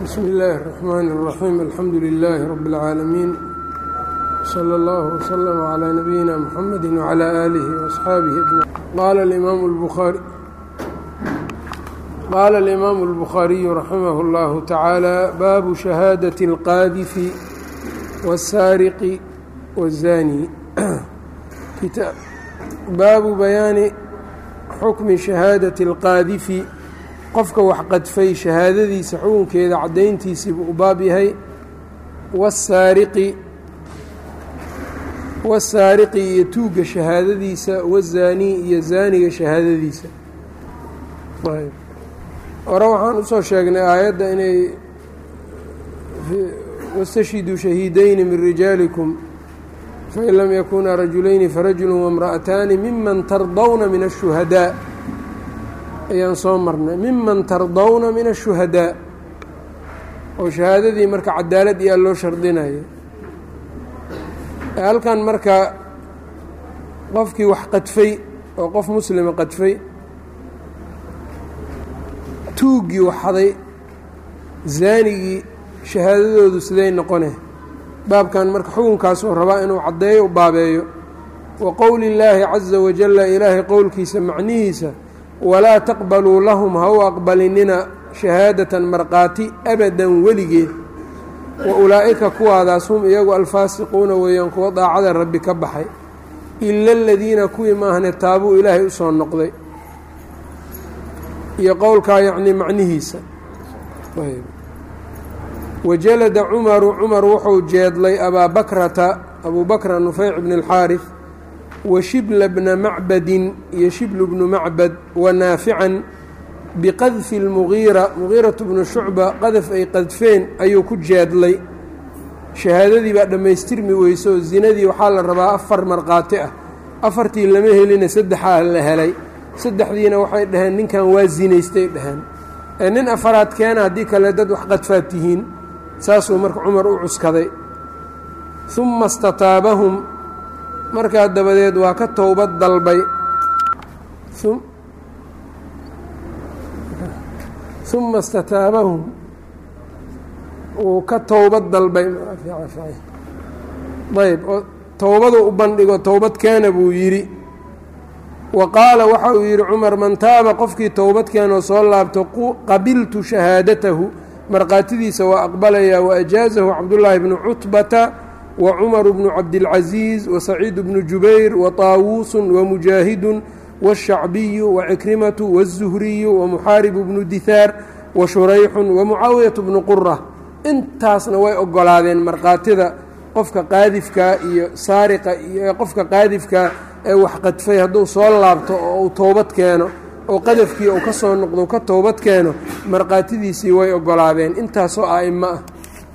bsmi illaahi الرaxmaan الraxiim alxamdu lilaahi rabi اlcaalamiin slى اllah wslm عlى nabiyina mxamedi wعlى aalihi وaصxaabihi ajmaciin qaala اlimaamu اlbukhaariyu raximah اllahu tacaala baabu shahaadaةi اlqaadifi wالsaariqi wالzani baabu bayaani xukmi shahaadati اlqaadifi qofka wax qadfay shahaadadiisa xukunkeeda caddayntiisiibuu u baab yahay wasaariqi wasaariqi iyo tuugga shahaadadiisa wazaanii iyo zaaniga shahaadadiisa hore waxaan usoo sheegnay aayadda inay wastashhiduu shahiidayni min rijaalikum fain lam yakunaa rajulayni farajulu wamra'ataani miman tardawna min الshuhadaa ayaan soo marnay miman tardawna min الshuhadaa oo shahaadadii marka cadaalad iyaa loo shardinayo halkan marka qofkii wax qadfay oo qof muslima qadfay tuuggii waxaday zaanigii shahaadadoodu siday noqone baabkan marka xukunkaasuu rabaa inuu caddeeyo u baabeeyo wa qowli اllaahi caza wajala ilaahay qowlkiisa macnihiisa walaa taqbaluu lahum ha u aqbalinina shahaadatan markhaati abadan weligeed wa ulaa'ika kuwaadaas hum iyagu alfaasiquuna weeyaan kuwa daacada rabbi ka baxay ila aladiina kuwii maahne taabuu ilaahay usoo noqday iyo qowlkaa yacnii macnihiisa wajalada cumaru cumar wuxuu jeedlay abaa bakrata abuu bakra nufeyc bni اlxaarif wa shibla bna macbadin iyo shiblu bnu macbad wa naafican biqadfi اlmugiira mugiiratu bnu shucba qadaf ay qadfeen ayuu ku jeedlay shahaadadii baa dhammaystirmi weyso oo zinadii waxaa la rabaa afar markhaati ah afartii lama helina saddexaa la helay saddexdiina waxay dhaheen ninkan waa zinaystay dhaheen ee nin afaraad keena haddii kale dad wax qadfaad tihiin saasuu marka cumar u cuskaday humma istataabahum markaa dabadeed waa ka towbad dalbay uma istataabahum wuu ka towbad dalbay ayb oo towbadu u bandhigo towbad keena buu yidhi wa qaala waxa uu yidhi cumar man taaba qofkii towbad keenoo soo laabto qabiltu shahaadatahu markhaatidiisa waa aqbalayaa waajaazahu cabdullaahi bnu cutbata wa cumaru bnu cabdilcasiis wa saciidu bnu jubayr wa taawuusun wa mujaahidun wالshacbiyu wacikrimatu wالzuhriyu wamuxaaribu bnu dihaar wa shurayxun wamucaawiyatu bnu qura intaasna way ogolaadeen markhaatida qofka qaadifkaa iyo saariqa iyo qofka qaadifkaa ee wax qadfay hadduu soo laabto oo uu towbad keeno oo qadafkii uu ka soo noqdo ka towbad keeno markhaatidiisii way ogolaadeen intaasoo a'imo ah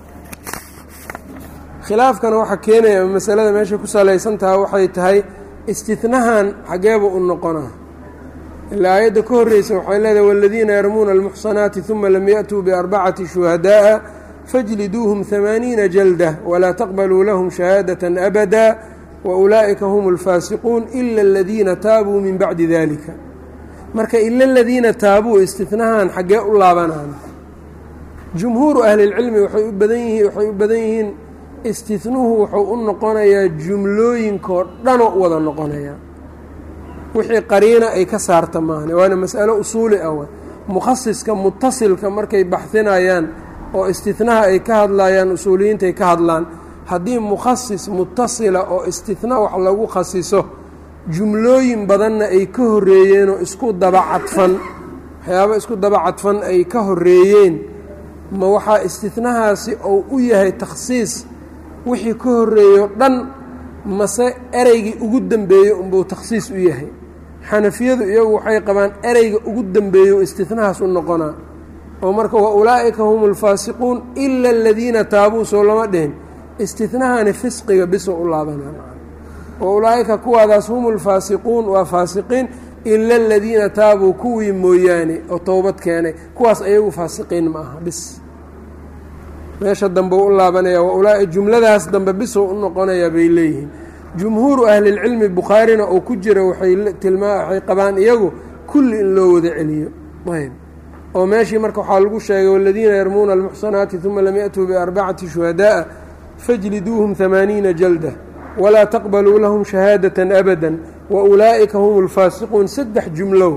khilaafkana waxaa keenaya masalada meeshay ku salaysantaha waxay tahay istinahan xageeba u noqonaa ilaa aayadda ka horreysa waxay leedahay waladiina yarmuuna almuxsanaati uma lam yaأtuu biarbacati shuhadaaءa fajliduuhum hamaaniina jalda walaa taqbaluu lahum shahaadaة abada waulaa'ika hum اlfaasiquun ila aladiina taabuu min bacdi dalika marka ila aladiina taabuu istinahan xaggee u laabanaan jumhuuru ahli اlcilmi waxay u badan yihiin waxay u badan yihiin istinuhu wuxuu u noqonayaa jumlooyinkoo dhanoo u wada noqonayaa wixii qariina ay ka saarta maahne waana mas'alo usuuli ah mukhasiska mutasilka markay baxinayaan oo istinaha ay ka hadlayaan usuuliyiintaay ka hadlaan haddii mukhasis mutasila oo istina wax lagu khasiso jumlooyin badanna ay ka horreeyeenoo isku daba cadfan waxyaaba isku daba cadfan ay ka horreeyeen ma waxaa istinahaasi ou u yahay takhsiis wixii ka horreeyo dhan mase ereygii ugu dembeeyey unbuu takhsiis u yahay xanafiyadu iyagu waxay qabaan ereyga ugu dembeeyo istinahaas u noqonaa oo marka wa ulaa'ika hum ulfaasiquun ila aladiina taabuu soo lama dhihin istinahani fisqiga bisoo u laabanaa wa ulaa'ika kuwaadaas hum ulfaasiquun waa faasiqiin ila aladiina taabuu kuwii mooyaane oo towbad keenay kuwaas ayagu faasiqiin ma aha bis meesha dambe u laabanaya waulaa jumladaas dambe bisoo u noqonayaa bay leeyihiin jumhuuru ahlilcilmi bukhaarina oo ku jira waxay tilmaa waxay qabaan iyagu kulli in loo wada celiyo ayb oo meeshii marka waxaa lagu sheegay waladiina yarmuuna almuxsanaati uma lam yaأtuu biarbacati shuhadaaءa fajliduuhum hamaaniina jalda walaa taqbaluu lahum shahaadaة abada waulaa'ika hum اlfaasiquun saddex jumlow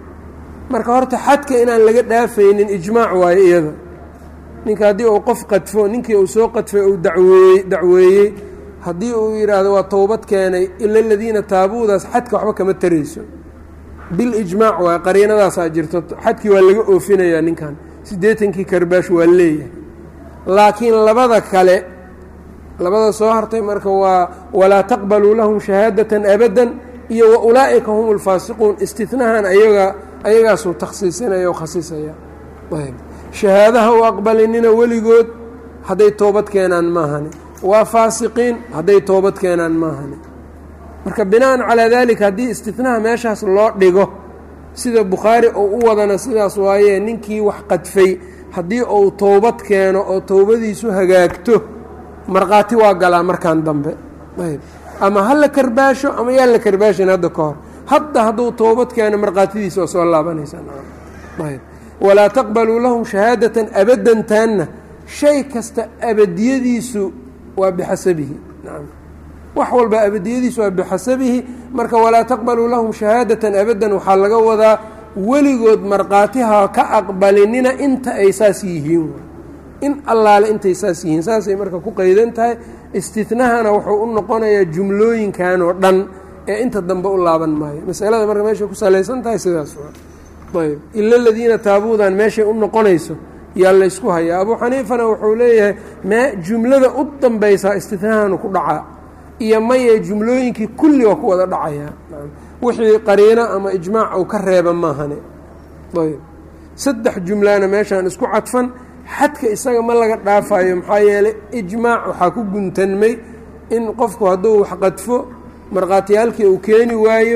marka horta xadka inaan laga dhaafaynin ijmaac waayo iyada ninka haddii uu qof qadfo ninkii uu soo qadfay uu daweeye dacweeyey haddii uu yidhaahdo waa towbad keenay ila aladiina taabuudaas xadka waxba kama tarayso bilijmaac waay qariinadaasaa jirto xadkii waa laga oofinayaa ninkan siddeetankii karbaash waa leeyahay laakiin labada kale labada soo hartay marka waa walaa taqbaluu lahum shahaadatan abadan iyo wa ulaa'ika hum alfaasiquun istinahan ayaga ayagaasuu takhsiisinaya o khasisaya ayb shahaadaha u aqbalinina weligood hadday toobad keenaan maahani waa faasiqiin hadday toobad keenaan maahani marka bina'an calaa daalika haddii istinaha meeshaas loo dhigo sida bukhaari uu u wadana sidaas waayee ninkii wax qadfay haddii uu toobad keeno oo towbadiisu hagaagto markhaati waa galaa markan dambe ayb ama ha la karbaasho ama yaan la karbaashin hadda ka hor hadda hadduu toobad keeno markhaatidiisa waa soo laabanaysaayb walaa taqbaluu lahum shahaadatan abadan taanna shay kasta abadiyadiisu waa bixasabihi nacam wax walba abadiyadiisu waa bixasabihi marka walaa taqbaluu lahum shahaadatan abadan waxaa laga wadaa weligood markhaatiha ka aqbalinina inta ay saas yihiin in allaale intay saas yihiin saasay marka ku qaydan tahay istinahana wuxuu u noqonayaa jumlooyinkan oo dhan ee inta dambe u laaban maayo masalada marka meeshay ku salaysan tahay sidaas ayb ila aladiina taabuudan meeshay u noqonayso yaa laysku hayaa abuu xaniifana wuxuu leeyahay mee jumlada u dambaysaa istinahanu ku dhacaa iyo maye jumlooyinkii kulli waa ku wada dhacayaa wixii qariino ama ijmaac uu ka reeba maahane ayb saddex jumlana meeshaan isku cadfan xadka isaga ma laga dhaafayo maxaa yeelay ijmaac waxaa ku guntanmay in qofku hadduu wax qadfo markhaatiyaalkii uu keeni waayo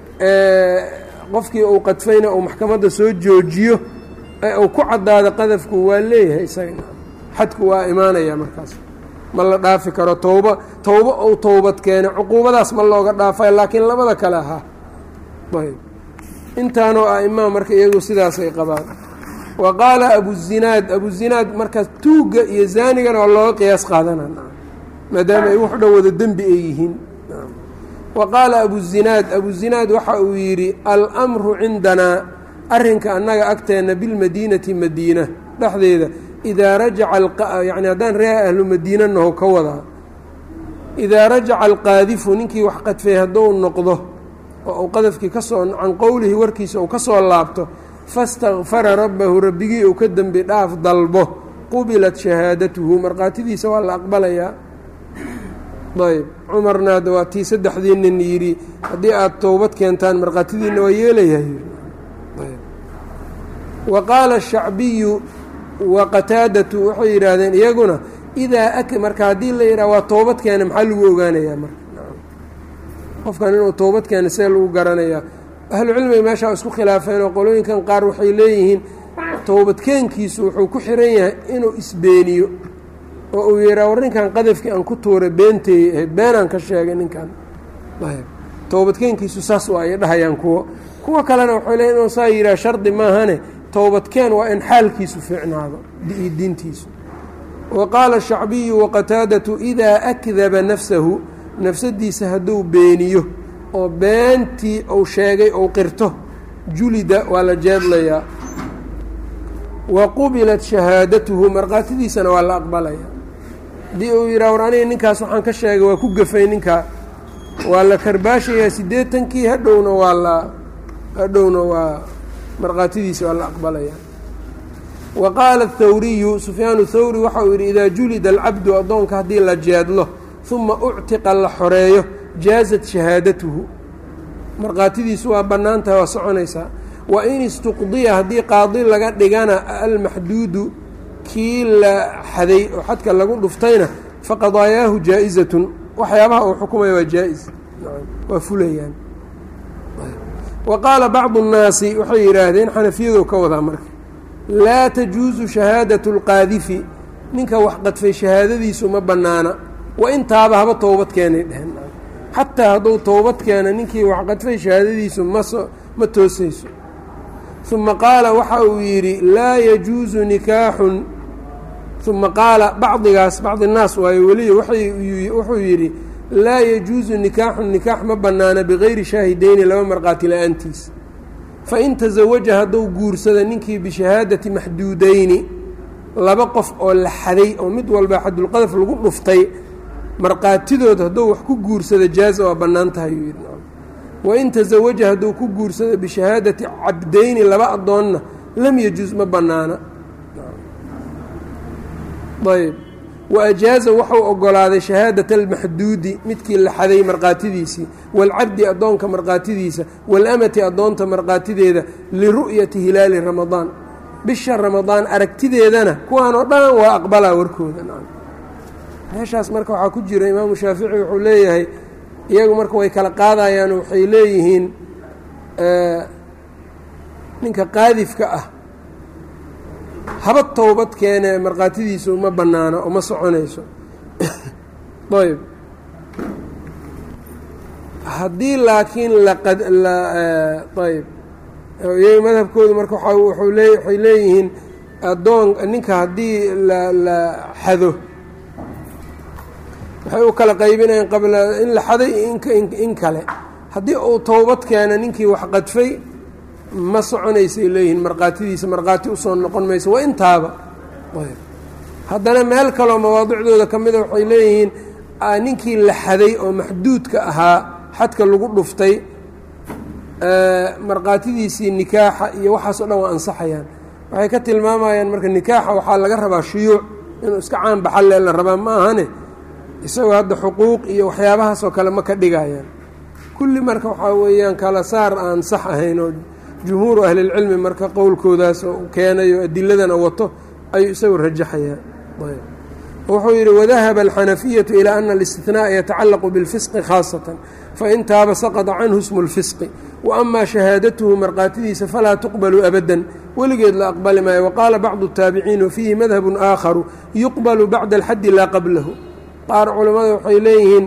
qofkii uu qadfayna uu maxkamadda soo joojiyo ee uu ku caddaado qadafku waa leeyahay isaga xadku waa imaanaya markaas ma la dhaafi karo towba towbo ou towbad keenay cuquubadaas ma looga dhaafayo laakiin labada kale ahaa ayb intaanoo a'imaa marka iyagu sidaasay qabaan wa qaala abuzinaad abuzinaad marka tuugga iyo zaanigana waa looga qiyaas qaadana maadaama ay wax dhan wada dembi ay yihiin wa qaala abuzinaad abuzinaad waxa uu yidhi almru cindanaa arrinka annaga agteenna bilmadiinati madiina dhexdeeda idaa rajaca yani haddaan reeha ahlu madiina naho ka wadaa idaa rajaca alqaadifu ninkii wax qadfay hadduu noqdo oo uu qadafkii kasoo can qowlihi warkiisa uu ka soo laabto fastakfara rabbahu rabbigii uu ka dembi dhaaf dalbo qubilat shahaadatuhu markhaatidiisa waa la aqbalayaa ayb cumarna hadda waa tii saddexdii nin yidhi haddii aada towbad keentaan markhaatidiina waa yeelayahay wa qaala ashacbiyu wa qataadatu waxay yidhaahdeen iyaguna idaa marka haddii la yidhaha waa toobad keena maxaa lagu ogaanayaa marka qofkan inuu toobad keena see lagu garanayaa ahlucilmiga meeshaa isku khilaafeen oo qolooyinkan qaar waxay leeyihiin toobadkeenkiisu wuxuu ku xiran yahay inuu isbeeniyo oo uu yidhaha war ninkan qadafkii aan ku tuuray beenteeyay ahayd beenaan ka sheegay ninkan toobadkeenkiisu saas waa ay dhahayaan kuwo kuwa kalena waxay leeyiin inuu saa yidhaha shardi maahane towbadkeen waa in xaalkiisu fiicnaado iyo diintiisu wa qaala shacbiyu waqataadatu idaa akdaba nafsahu nafsadiisa hadduu beeniyo oo beentii uu sheegay ou qirto julida waa la jeedlayaa wa qubilat shahaadatuhu markhaatidiisana waa la aqbalayaa haddii uu yidhaha war aniga ninkaas waxaan ka sheegay waa ku gafay ninkaa waa la karbaashayaa siddeetankii hadhowna waa la hadhowna waa markhaatidiisa waa la aqbalayaa wa qaala athawriyu sufyaanu thawri waxa uu yidhi idaa julida alcabdu addoonka haddii la jeedlo uma uctiqa la xoreeyo jaazat shahaadatuhu markhaatidiisu waa bannaan tahay waa soconaysaa wa in istuqdiya haddii qaadi laga dhigana almaxduudu kii la xaday oo xadka lagu dhuftayna faqadaayaahu jaa-izatun waxyaabaha uu xukumaya waa jaa-is waa fulayaan wa qaala bacdu nnaasi waxay yidhaahdeen xanafiyadu ka wadaa marka laa tajuusu shahaadatu lqaadifi ninka wax qadfay shahaadadiisu ma bannaana wa intaaba haba towbad keenay dheheen xataa hadduu towbad keena ninkii wax qadfay shahaadadiisu maso ma toosayso uma qaala waxa uu yidhi laa yajuusu nikaaxun uma qaala bacdigaas bacdi naas waayo weliya wuxuu yidhi laa yajuusu nikaaxun nikaax ma bannaana bigayri shaahideyni laba markhaati la-aantiis fain tasawaja hadduu guursada ninkii bishahaadati maxduudeyni laba qof oo la xaday oo mid walba xadulqadaf lagu dhuftay markhaatidood hadduu wax ku guursado jaaza waa bannaan tahay yuu yidhi wain tasawaja hadduu ku guursado bishahaadati cabdeyni laba addoonna lam yajuus ma bannaana ayb wa ajaaza wuxuu ogolaaday shahaadat almaxduudi midkii la xaday markhaatidiisii waalcabdi addoonka markhaatidiisa waalamati addoonta markhaatideeda liru'yati hilaali ramadaan bisha ramadaan aragtideedana kuwaan oo dhan waa aqbalaa warkooda meeshaas marka waxaa ku jira imaamu shaafici wuxuu leeyahay iyagu marka way kala qaadayaan waxay leeyihiin ninka qaadifka ah haba towbad keene markhaatidiisu uma bannaano oo ma soconayso ayb haddii laakiin laqad ayb iyaga madhabkoodu marka wuxuu lee waxay leeyihiin addoon ninka haddii la la xado waxay u kala qaybinayaan qabla in la xaday in kale haddii uu towbad keeno ninkii wax qadfay ma soconaysay leeyihiin markhaatidiisa markhaati usoo noqon mayso waa intaaba haddana meel kaloo mawaadicdooda ka mida waxay leeyihiin ninkii la xaday oo maxduudka ahaa xadka lagu dhuftay markhaatidiisii nikaaxa iyo waxaas o dhan waa ansaxayaan waxay ka tilmaamayaan marka nikaaxa waxaa laga rabaa shuyuuc inuu iska caan baxalle la rabaa ma ahane isagoo hadda xuquuq iyo waxyaabahaasoo kale ma ka dhigayaan kulli marka waxaa weeyaan kala saar aan sax ahayn oo jumhuuru ahlilcilmi marka qowlkoodaas oo keenayo adiladana wato ayuu isagu rajaxayaa wuxuu yidhi wadahaba alxanafiyatu ilaa ana alistinaaa yatacallaqu bilfisqi khaasatan fain taaba saqada canhu smu lfisqi wa amaa shahaadatuhu markhaatidiisa falaa tuqbalu abadan weligeed la aqbali maayo waqaala bacdu الtaabiciin wafiihi madhabun aakharu yuqbalu bacda alxaddi laa qablahu qaar culammada waxay leeyihiin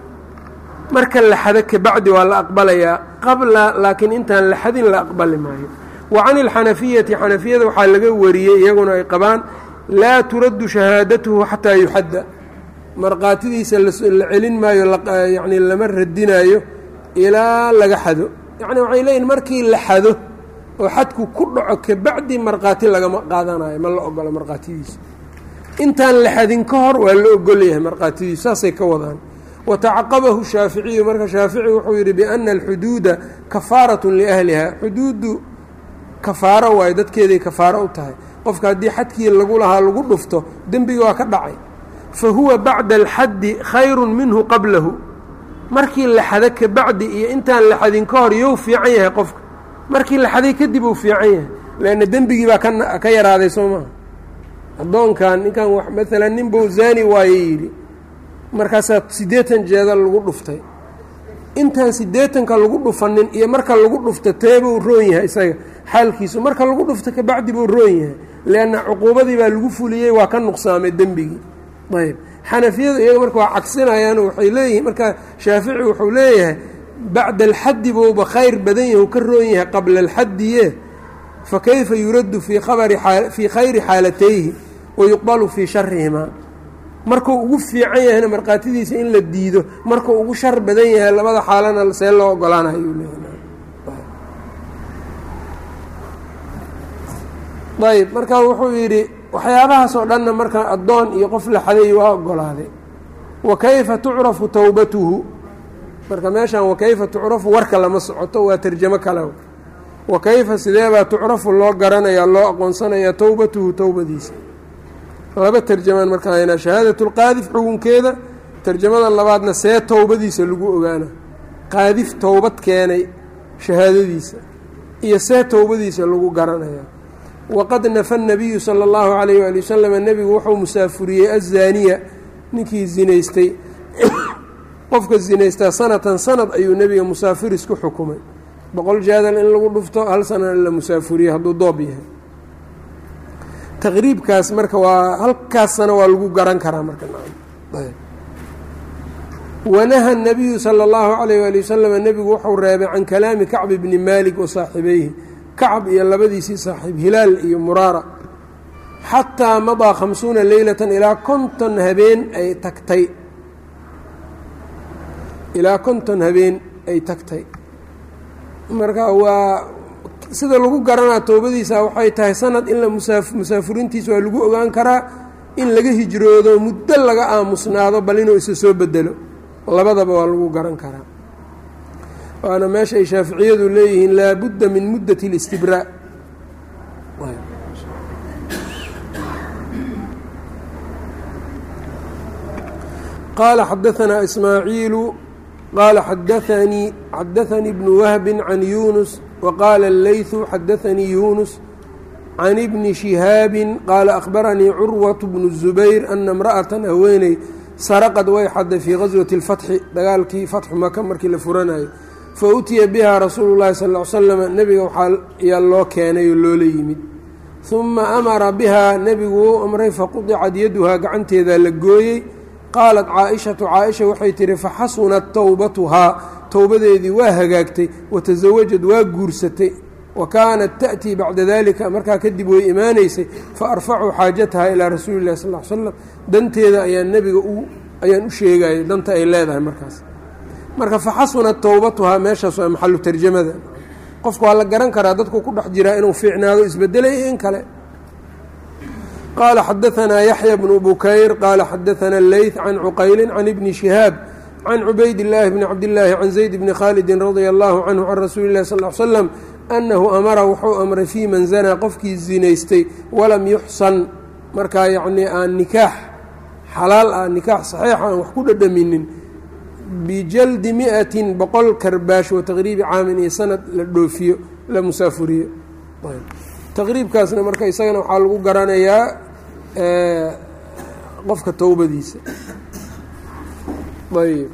marka la xado kabacdi waa la aqbalayaa qabla laakiin intaan la xadin la aqbali maayo wa can ilxanafiyati xanafiyada waxaa laga wariyey iyaguna ay qabaan laa turaddu shahaadatuhu xataa yuxadda markhaatidiisa la celin maayo yani lama radinaayo ilaa laga xado yacni waxay leeyihin markii la xado oo xadku ku dhaco kabacdi markhaati lagama qaadanayo ma la ogolo markhaatidiisa intaan la xadin ka hor waa la ogolyahay markhaatidiisu saasay ka wadaan watacaqabahu shaaficiyu marka shaafici wuxuu yidhi biana alxuduuda kafaarat liahliha xuduuddu kafaaro waayo dadkeeday kafaaro u tahay qofka haddii xadkii lagu lahaa lagu dhufto dembiga waa ka dhacay fa huwa bacda alxaddi khayru minhu qablahu markii la xado kabacdi iyo intaan la xadin ka hor you fiican yahay qofka markii la xaday kadib uu fiican yahay leanna dembigii baa ka yaraaday soo maha addoonkan ninkan maalan nin buu zaani waaye yidhi markaasaa siddeetan jeedal lagu dhuftay intaan siddeetanka lagu dhufanin iyo marka lagu dhufto teebuu roon yahay isaga xaalkiisu marka lagu dhufto kabacdi buu roon yahay leanna cuquubadii baa lagu fuliyey waa ka nuqsaamay dembigii ayb xanafiyadu iyaga marka waa cagsinayaan waxay leeyihiin marka shaafici wuxuu leeyahay bacda alxaddi buuba khayr badan yahi u ka roon yahay qabla alxaddiye fakayfa yuraddu fii khabari fii khayri xaalatayhi wayuqbalu fii sharihimaa markuu ugu fiican yahayna markhaatidiisa in la diido markuu ugu shar badan yahay labada xaalana see loo ogolaanayo ayb marka wuxuu yidhi waxyaabahaasoo dhanna marka addoon iyo qof la xaday waa ogolaaday wa kayfa tucrafu towbatuhu marka meeshan wakayfa tucrafu warka lama socoto waa tarjamo kale wa kayfa sideebaa tucrafu loo garanayaa loo aqoonsanayaa towbatuhu towbadiisa laba tarjamaan marka haynaa shahaadatu lqaadif xugunkeeda tarjamada labaadna see towbadiisa lagu ogaana qaadif towbad keenay shahaadadiisa iyo see towbadiisa lagu garanayaa waqad nafa nabiyu sala allahu calayh waali wasalam nebigu wuxuu musaafuriyey azaaniya ninkii zinaystay qofka zinaystaa sanatan sanad ayuu nebiga musaafiris ku xukumay boqol jaadal in lagu dhufto hal sanana la musaafuriye hadduu doob yahay taqriibkaas marka waa halkaasana waa lagu garan karaa marka wanaha nabiyu sala allahu calayh waali wasalam nebigu wuxuu reebay can kalaami kacbi bni maalik wa saaxibayhi kacab iyo labadiisii saaxiib hilaal iyo muraara xataa madaa khamsuuna leylatan ilaa konton habeen ay tagtay ilaa konton habeen ay tagtay marka waa sida lagu garanaa toobadiisa waxay tahay sanad in la musaafuriintiisa waa lagu ogaan karaa in laga hijroodo muddo laga aamusnaado bal inuu isa soo bedelo labadaba waa lagu garan karaa waana meesha ay shaaficiyadu leeyihiin laabudda min muddat اlاstibraa qaala xadaanaa ismaaciilu qaala xadaanii xadaanii bnu wahbi can yunus waqaala اleyثu xadaanii yunus can ibni shihaabi qaala akhbaranii curwaة bnu الzubayr ana اmra'atan haweeney saraqad way xaday fii gaswati اlfatxi dagaalkii fatxu maka markii la furanayo fa utiya bihaa rasuulu llahi sal ly slam nebiga waxaa yaa loo keenay oo loola yimid uma amara bihaa nebigu wuu amray faqudicad yaduhaa gacanteedaa la gooyey qaalat caaishatu caaisha waxay tihi faxasunat towbatuhaa towbadeedii waa hagaagtay watasawajad waa guursatay wa kaanat ta'tii bacda dalika markaa kadib way imaanaysay fa arfacu xaajataha ilaa rasuuli illahi sal l slam danteeda ayaa nebiga ayaan u sheegayay danta ay leedahay markaas marka faxasunat towbatuhaa meeshaas waa maxalu tarjamada qofku waa la garan karaa dadku ku dhex jiraa inuu fiicnaado isbedelay in kale qaala xadaanaa yaxya bnu bukayr qaala xadaanaa leyth can cuqayli can ibni shihaab can cubayd illaahi bni cabdillaahi can zayd bni khaalidin radia allahu canhu can rasuuli illahi sal l slam annahu amara wuxuu amray fii man zanaa qofkii zinaystay walam yuxsan markaa yacnii aan nikaax xalaal ah nikaax saxiixa aan wax ku dhadhaminin bijaldi miatin boqol karbaash wa taqriibi caamin iyo sanad la dhoofiyo la musaafuriyo taqriibkaasna marka isagana waxaa lagu garanayaa qofka towbadiisa ayb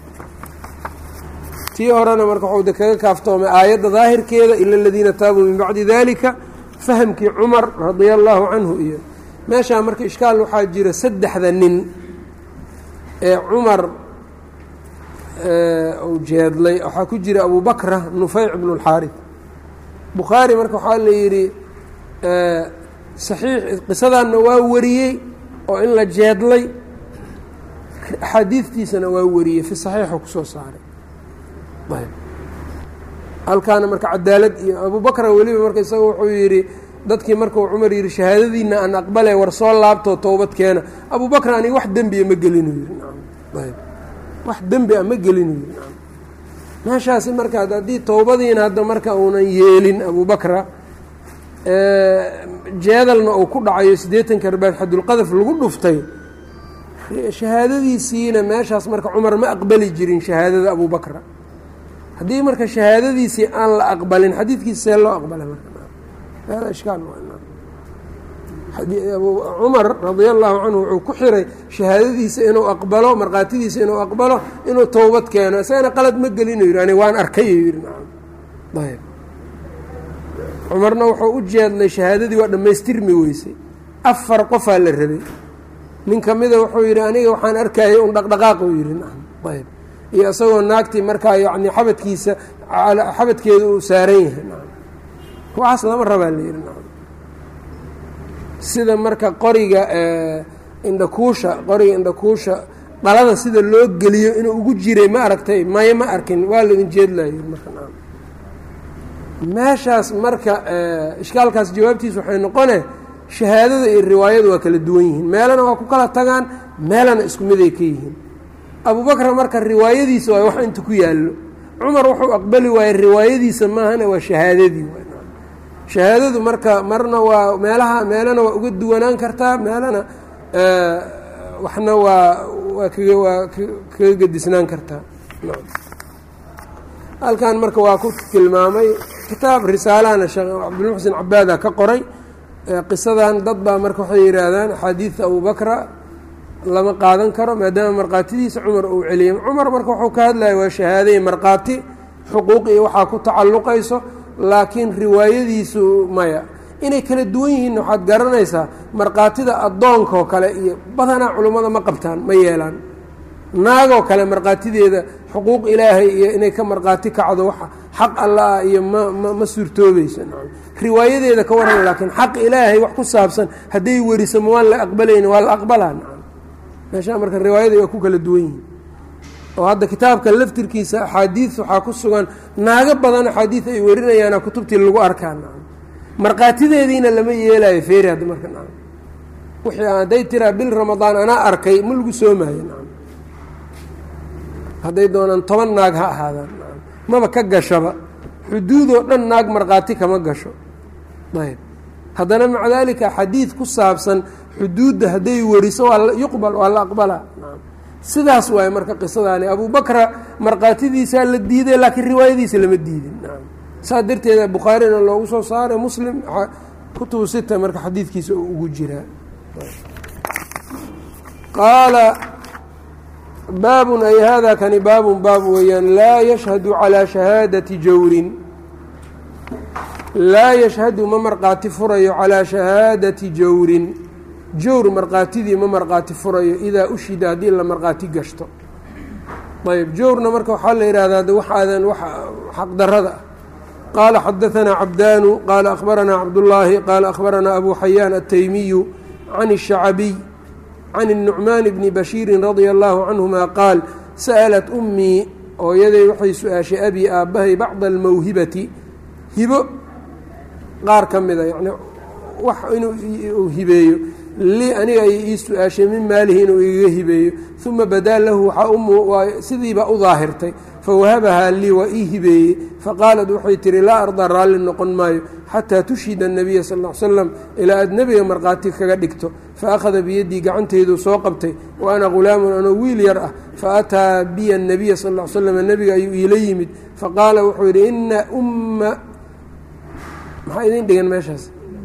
tii horena marka waxuu de kaga kaaftoomay aayadda daahirkeeda ila aladiina taabuu min bacdi dalika fahamkii cumar radia allaahu canhu iyo meeshaa marka ishkaal waxaa jira saddexda nin ee cumar uu jeedlay waxaa ku jira abu bakra nufeyc bnu اlxaarif bukhaari marka waxaa la yidhi saxiix qisadanna waa wariyey oo in la jeedlay axaadiidtiisana waa wariyey fi saxiixu kusoo saaray ayb halkaana marka cadaalad iyo abu bakra weliba marka isaga wuxuu yidhi dadkii markuu cumar yidhi shahaadadiina aan aqbale war soo laabtoo towbad keena abu bakr aniga wax dembiya ma gelinu yidhi ayb wax dembi a ma gelinu yidhi meeshaasi marka haddii towbadiina hadda marka uunan yeelin abu bakra jeedalna uu ku dhacayo siddeetan karbaad xadulqadaf lagu dhuftay shahaadadiisiina meeshaas marka cumar ma aqbali jirin shahaadada abu bakra haddii marka shahaadadiisii aan la aqbalin xadiidkiisa see loo aqbalay marka hada ishkaal cumar radia allahu canhu wuxuu ku xiray shahaadadiisa inuu aqbalo markhaatidiisa inuu aqbalo inuu towbad keeno isagana qalad ma gelinu yidhi ani waan arkay yidhi ayb cumarna wuxuu u jeedlay shahaadadii waa dhammaystirmi weysay afar qofaa la rabay nin ka mida wuxuu yidhi aniga waxaan arkayay un dhaqdhaqaaq uu yidhi ayb iyo isagoo naagtii markaa yacni xabadkiisa xabadkeeda uu saaran yahay waxaas lama rabaa la yidhi sida marka qoriga indhakuusha qoriga indhakuusha dhalada sida loo geliyo inuu ugu jiray ma aragtay maya ma arkin waa laidin jeedlayo marka meeshaas marka ishkaalkaas jawaabtiisa waxay noqone shahaadada iyo riwaayadu waa kala duwan yihiin meelana waa ku kala tagaan meelana isku miday ka yihiin abubakr marka riwaayadiisa waa wax inta ku yaallo cumar wuxuu aqbali waayey riwaayadiisa maahana waa shahaadadii shahaadadu marka marna waa meelaha meelana waa uga duwanaan kartaa meelana waxna waa waa kaga waa kaga gedisnaan kartaa halkan marka waa ku tilmaamay kitaab risaalahana sheekh cabdilmuxsin cabaada ka qoray qisadan dad baa marka waxay yidhaahdaan axaadiidta abubakra lama qaadan karo maadaama markhaatidiisa cumar uu celiyay cumar marka wuxuu ka hadlaya waa shahaadaya markhaati xuquuq iyo waxaa ku tacalluqayso laakiin riwaayadiisu maya inay kala duwan yihiin waxaad garanaysaa markhaatida addoonkaoo kale iyo badanaa culummada ma qabtaan ma yeelaan naagoo kale markhaatideeda xuquuq ilaahay iyo inay ka markhaati kacdo waxa xaq alla ah iyo ma ma ma suurtoobayso riwaayadeeda ka waran laakiin xaq ilaahay wax ku saabsan hadday weriso ma waan la aqbalayni waa la aqbalaa nacam meeshaa marka riwaayada waa ku kala duwan yihiin oo hadda kitaabka laftirkiisa axaadiid waxaa ku sugan naago badan axaadiid ay warinayaana kutubtii lagu arkaa nacam markhaatideediina lama yeelayo feeri hadda marka nacam wixii hadday tiraa bil ramadaan anaa arkay ma lagu soomaayo nacam hadday doonaan toban naag ha ahaadaan nacam maba ka gashaba xuduudoo dhan naag markhaati kama gasho ayb haddana maca daalika xadiid ku saabsan xuduudda hadday weriso waa yuqbal waa la aqbalaa nacam sidaas waaye marka qisadaani abubakra markhaatidiisaa la diiday laakiin riwaayadiisa lama diidin nacam saas darteeda bukhaarina loogu soo saaray muslim kutubu sita marka xadiidkiisa uu ugu jiraa qaala baabun ay hada kani baabun baab weeyaan laa yashhadu calaa shahaadati jawrin laa yashhadu ma markhaati furayo calaa shahaadati jawrin jawr markhaatidii ma markhaati furayo idaa ushida haddii la markhaati gashto ayb jawrna marka waxaa la yidhahdaa de wax aadan wax xaqdarada ah qaala xadaanaa cabdaanu qaala akhbaranaa cabdullaahi qaala akhbaranaa abu xayaan ataymiyu can الشhacabiy can الnucmaan bni bashiiri radia allahu canهuma qaal sa'lat ummii hooyaday waxay su-aashay abii aabbahay bacda almawhibati hibo qaar ka mida yani wax inuu hibeeyo lii aniga ay ii su-aashay min maalihi inuu igaga hibeeyo uma badaa lahu waxaa sidiibaa u daahirtay fawahabahaa lii waa ii hibeeyey faqaalat waxay tihi laa ardaa raalli noqon maayo xataa tushhida الnabiya sal ا l slam ilaa aad nebiga markhaati kaga dhigto faakhada biyaddii gacanteyduu soo qabtay wa ana ghulaamun anoo wiil yar ah faataa biya الnabiya sal ا l slam nebiga ayuu iila yimid faqaala wuxuu yidhi ina umma maxaa idin dhigan meeshaas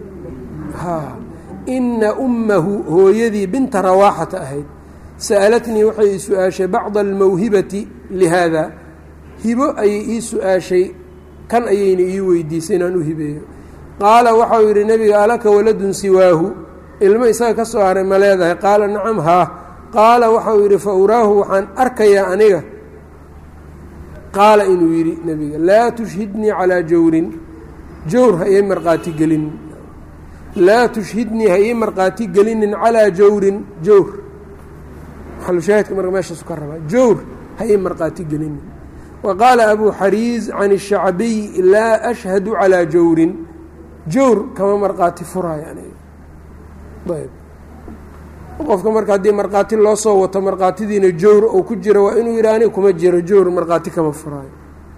ina ummahu hooyadii binta rawaaxata ahayd sa'alatnii waxay ii su-aashay bacda almawhibati lihaada hibo ayay ii su-aashay kan ayayna ii weydiisay inaan u hibeeyo qaala waxau yidhi nebiga alaka waladun siwaahu ilmo isaga ka soo haray ma leedahay qaala nacam haa qaala waxau yidhi fa uraahu waxaan arkayaa aniga qaala inuu yidhi nebiga laa tushhidnii calaa jawrin jawr ha ii markhaati gelinin laa tushhidnii ha ii markhaati gelinin calaa jawrin jawr maxalushaahidka marka meeshaasu ka rabaa jawr ha ii markhaati gelinin wa qaala abuu xariiz can الshacbiy laa ashhadu calaa jawrin jawr kama markhaati furaayo aniga ayb qofka marka haddii markhaati loo soo wato markhaatidiina jawr ou ku jiro waa inuu yidhi aniga kuma jiro jawr markhaati kama furaayo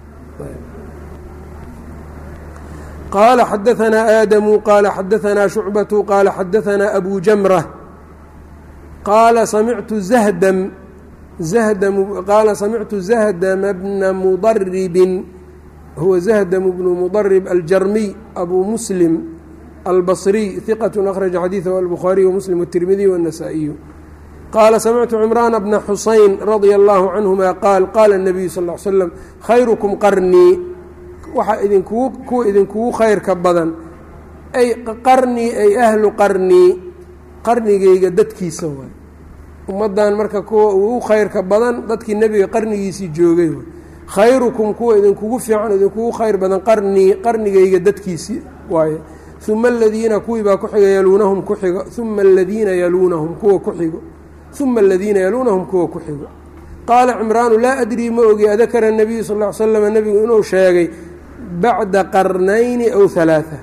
qaala xadaanaa aadamu qaala xadaanaa shucbatu qaala xadaanaa abu jamra qaala samictu zahdam zahdam qaala samictu zahdama bna mudaribin huwa zahdam bnu mudarib aljarmiy abu muslim albصriy hiqat akhraja xadiiثahu albukhaariy wmuslim wالtirmidiy wالnasaa-iyu qaala samictu cimraana bna xusayn radia allahu canhuma qaal qaala الnabiyu sal ا l slam khayrukum qarnii waxaa idinkugu kuwa idinkugu khayrka badan ay qarnii ay ahlu qarnii qarnigayga dadkiisa waay ummaddan marka kuwa ugu khayrka badan dadkii nebiga qarnigiisii joogay waay khayrukum kuwa idinkugu fiican idinkugu khayr badan qarnii qarnigayga dadkiisii waaye uma aladiina kuwii baa ku xiga yaluunahum ku xigo uma aladiina yaluunahum kuwa ku xigo uma aladiina yaluunahum kuwa ku xigo qaala cimraanu laa adrii ma ogi adakara nabiyu sal l slam nebigu inuu sheegay bacda qarnayni aw halaaa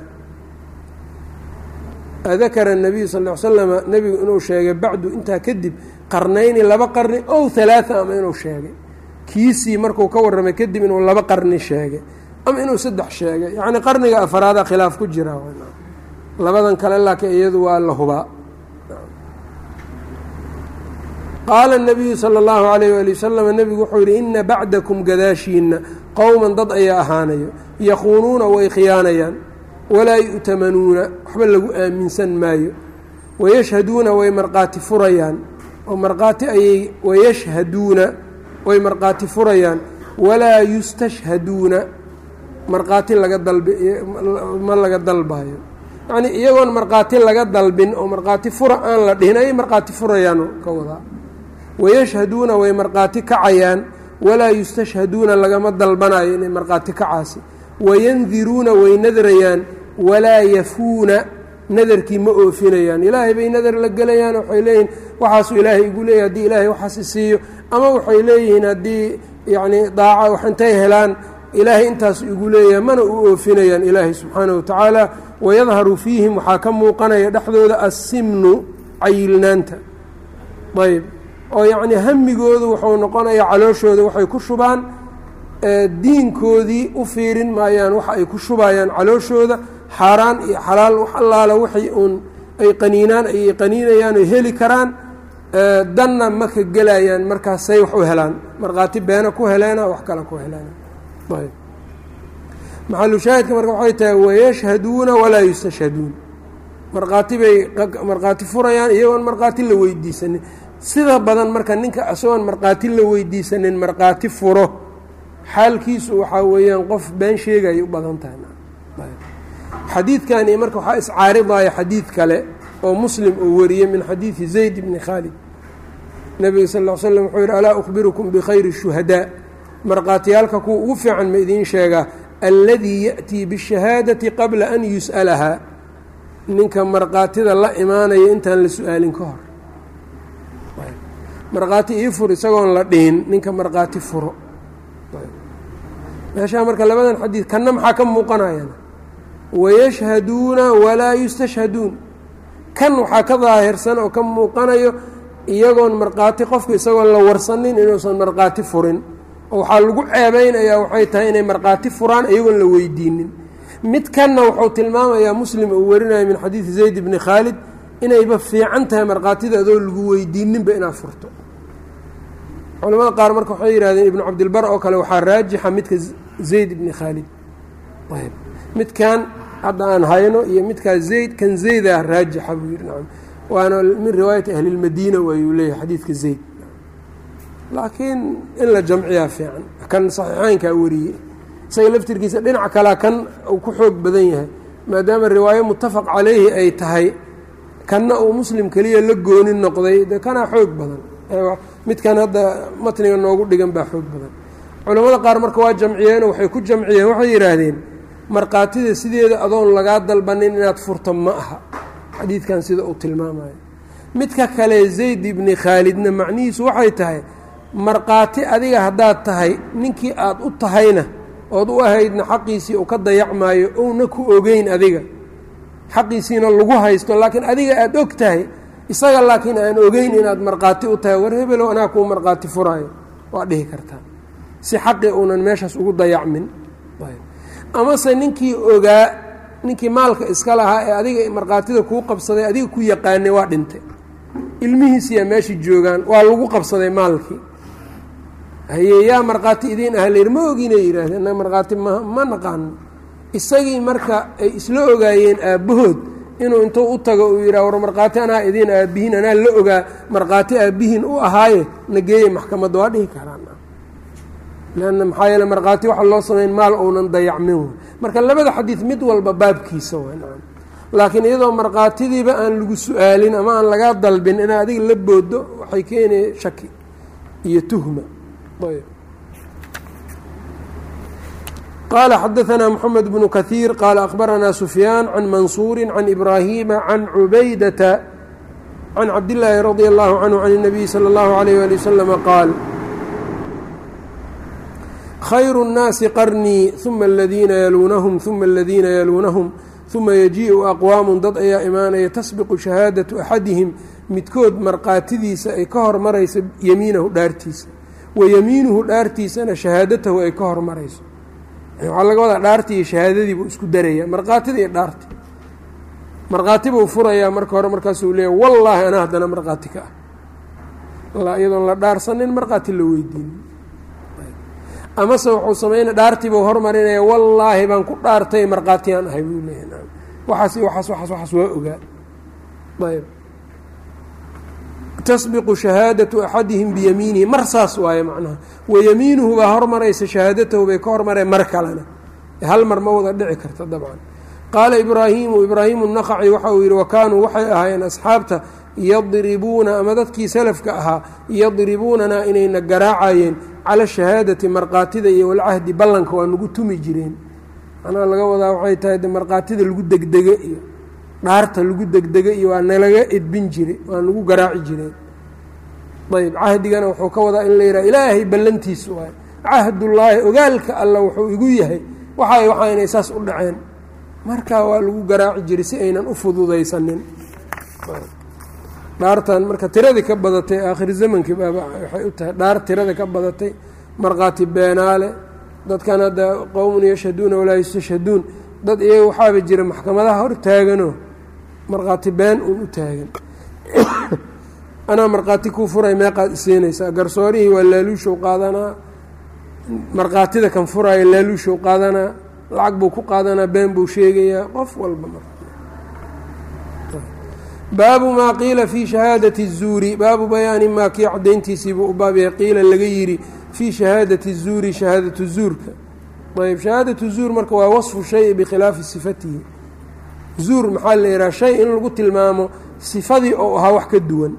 adakara nabiyu sal l slama nebigu inuu sheegay bacdu intaa kadib qarnayni laba qarni ow halaaa ama inuu sheegay kiisii markuu ka warramay kadib inuu laba qarni sheegay ama inuu saddex sheegay yacni qarniga afaraada khilaaf ku jira labadan kale laakiin iyadu waa la hubaa qaala الnabiyu salى اllahu alayh wali wasalam nebigu wuxuu yihi ina bacdakum gadaashiina qowman dad ayaa ahaanayo yakuunuuna way khiyaanayaan walaa yu'tamanuuna waxba lagu aaminsan maayo wayashhaduuna way markhaati furayaan oo markhaati ayay wayashhaduuna way markhaati furayaan walaa yustashhaduuna markhaati laga dalbi ma laga dalbayo yacnii iyagoon markhaati laga dalbin oo markhaati fura aan la dhihin ayay markhaati furayaan ka wadaa wayashhaduuna way markhaati kacayaan walaa yustashhaduuna lagama dalbanayo inay markhaati kacaasi wayandiruuna way nadrayaan walaa yafuuna nadarkii ma oofinayaan ilaahay bay nadar la gelayaan waxay leeyihiin waxaasuu ilaahay igu leeyahy haddii ilaahay waxaas isiiyo ama waxay leeyihiin haddii yacnii daaca wax intay helaan ilaahay intaasu igu leeyahay mana u oofinayaan ilaahay subxaanahu wa tacaala wayadharu fiihim waxaa ka muuqanaya dhexdooda assimnu cayilnaanta ayb oo yacnii hamigoodu wuxuu noqonayaa calooshooda waxay ku shubaan diinkoodii u fiirin maayaan waxa ay ku shubayaan calooshooda xaaraan iyo xalaal wax allaala waxay uun ay qaniinaan ayay qaniinayaan oy heli karaan danna ma ka gelayaan markaasay wax u helaan markhaati beena ku heleena wax kale ku heleena ayb maxalushaahidka marka waxay tahay wayashhaduuna walaa yustashhaduun markhaati bay markhaati furayaan iyagoon markhaati la weydiisanin sida badan marka ninka isagoon markhaati la weydiisanin markhaati furo xaalkiisu waxaa weeyaan qof been sheegayay u badan tahay xadiidkani marka waxaa iscaaridaya xadiid kale oo muslim uu wariyey min xadiidi zayd bni khaalid nebiga sal ll ly slam wuxuu yidhi alaa ukhbirukum bikhayri shuhadaa markhaatiyaalka kuwa ugu fiican ma idiin sheegaa alladii ya'tii bishahaadati qabla an yus'alahaa ninka markhaatida la imaanaya intaan la su-aalin ka hor markhaati ii fur isagoon la dhihin ninka markhaati furo meeshaa marka labadan xadiid kanna maxaa ka muuqanayana wayashhaduuna walaa yustashhaduun kan waxaa ka daahirsan oo ka muuqanayo iyagoon markhaati qofku isagoon la warsanin inuusan markhaati furin oo waxaa lagu ceebeynayaa waxay tahay inay markhaati furaan iyagoon la weydiinin mid kanna wuxuu tilmaamayaa muslim uu warinayo min xadiidi zayd bni khaalid inayba fiican tahay markhaatida adoo lagu weydiininba inaad furto culamada qaar marka waxay yidhahdeen ibnu cabdilbar oo kale waxaa raajixa midka zayd ibni khaalid midkan hadda aan hayno iyo midkaa zayd kan zaydaa raajixa buu yidhi nacam waana min riwaayati ahlilmadiina waayuu leeyahay xadiidka zayd laakiin in la jamciyaa fiican kan saxiixeynkaa wariyey isaga laftirkiisa dhinac kalea kan uu ku xoog badan yahay maadaama riwaayo muttafaq calayhi ay tahay kanna uu muslim keliya la gooni noqday de kanaa xoog badan midkan hadda matniga noogu dhigan baa xoog badan culamada qaar marka waa jamciyeen waxay ku jamciyeen waxay yidhaahdeen markhaatida sideeda adoon lagaa dalbanin inaad furto ma aha xadiidkan sida uu tilmaamayo midka kale zayd ibni khaalidna macnihiisu waxay tahay markhaati adiga haddaad tahay ninkii aad u tahayna ood u ahaydna xaqiisii uu ka dayacmaayo ouna ku ogeyn adiga xaqiisiina lagu haysto laakiin adiga aada og tahay isaga laakiin aan ogeyn inaad markhaati u tahay war hebelow anaa kuu markhaati furaayo waa dhihi kartaa si xaqi uunan meeshaas ugu dayacmin amase ninkii ogaa ninkii maalka iska lahaa ee adiga markhaatida kuu qabsaday adiga ku yaqaanay waa dhintay ilmihiisiyaa meesha joogaan waa lagu qabsaday maalkii haye yaa markhaati idiin ah layidhi ma oginay yidhaahdeen na markhaati ma ma naqaano isagii marka ay isla ogaayeen aabbahood inuu intuu u tago uu yidhaha war markhaati anaa idiin aabbihiin anaa la ogaa markhaati aabbihiin u ahaaye na geeye maxkamadda waa dhihi karaan lanna maxaa yeele markhaati waxa loo samayn maal ounan dayacmin w marka labada xadiid mid walba baabkiisa waa laakiin iyadoo markhaatidiiba aan lagu su-aalin ama aan lagaa dalbin inaa adiga la boodo waxay keenaya shaki iyo tuhma ayb qala xadaثna mحamed bnu kaثيir qala akhbarana sufyaan can mansuuri can ibrahima can cubaydata can cabdillaahi radي اllahu canhu can الnabiyi slى اllahu عalيyh ali waslama qaal khayru الnaasi qarnii ثuma اladiina yaluunahum ثuma اladiina yaluunahum ثuma yajiiءu aqwaamu dad ayaa imaanaya tasbiqu shahaadaةu axadihim midkood markhaatidiisa ay ka hormarayso yemiinahu dhaartiisa wa yemiinuhu dhaartiisana shahaadatahu ay ka hormarayso waxaa laga wadaa dhaartii iyo shahaadadii buu isku daraya markhaatida iyo dhaarti markhaati buu furayaa marka hore markaasuu leeya wallaahi anaa haddana markhaati ka ah iyadoon la dhaarsanin markhaati la weydiinin amase wuxuu sameynaya dhaartii buu hormarinaya wallaahi baan ku dhaartay markhaatiyaan ahay buu leeyahy waxaas waxaas waxaas waxaas waa ogaa ayb tasbiqu shahaadatu axadihim biyamiinihi mar saas waaye macnaha wayamiinuhu baa hormaraysa shahaadatahu bay ka hormareen mar kalena hal mar ma wada dhici karta dabcan qaala ibraahiimu ibraahiimu naqaci waxa uu yidhi wa kaanuu waxay ahaayeen asxaabta yadribuuna ama dadkii salafka ahaa yadribuunanaa inayna garaacayeen cala shahaadati markaatida iyo walcahdi ballanka waa nagu tumi jireen macnaha laga wadaa waxay tahay de markaatida lagu degdege iyo dhaarta lagu degdege iyo waa nalaga edbin jiray waa nagu garaaci jireen ayb cahdigana wuxuu ka wadaa in la yidhaha ilaahay ballantiisu waay cahdullaahi ogaalka alla wuxuu igu yahay waxa waxaa inay saas u dhaceen marka waa lagu garaaci jiray si aynan u fududaysanin dhaartan marka tiradii ka badatay aakhir zamankii baaba waxay u tahay dhaar tirada ka badatay markhaati beenaale dadkan hadda qowmun yashhaduuna walaa yustashhaduun dad iyaga waxaaba jira maxkamadaha hor taaganoo markhaati been uun u taagan anaa markhaati kuu furay meeqaad isiinaysaa garsoorihii waa laaluushow qaadanaa markhaatida kan furaayo laaluushow qaadanaa lacag buu ku qaadanaa been buu sheegayaa qof walba mar baabu maa qiila fii shahaadati الzuuri baabu bayaani maa kii cadayntiisiibuu u baab yahay qiila laga yidhi fii shahaadati الzuuri shahaadatu zuurka ayb shahaadatu zuur marka waa wasfu shayi bikhilaafi sifatihi zuur maxaa la yidhaha shay in lagu tilmaamo sifadii oo ahaa wax ka duwan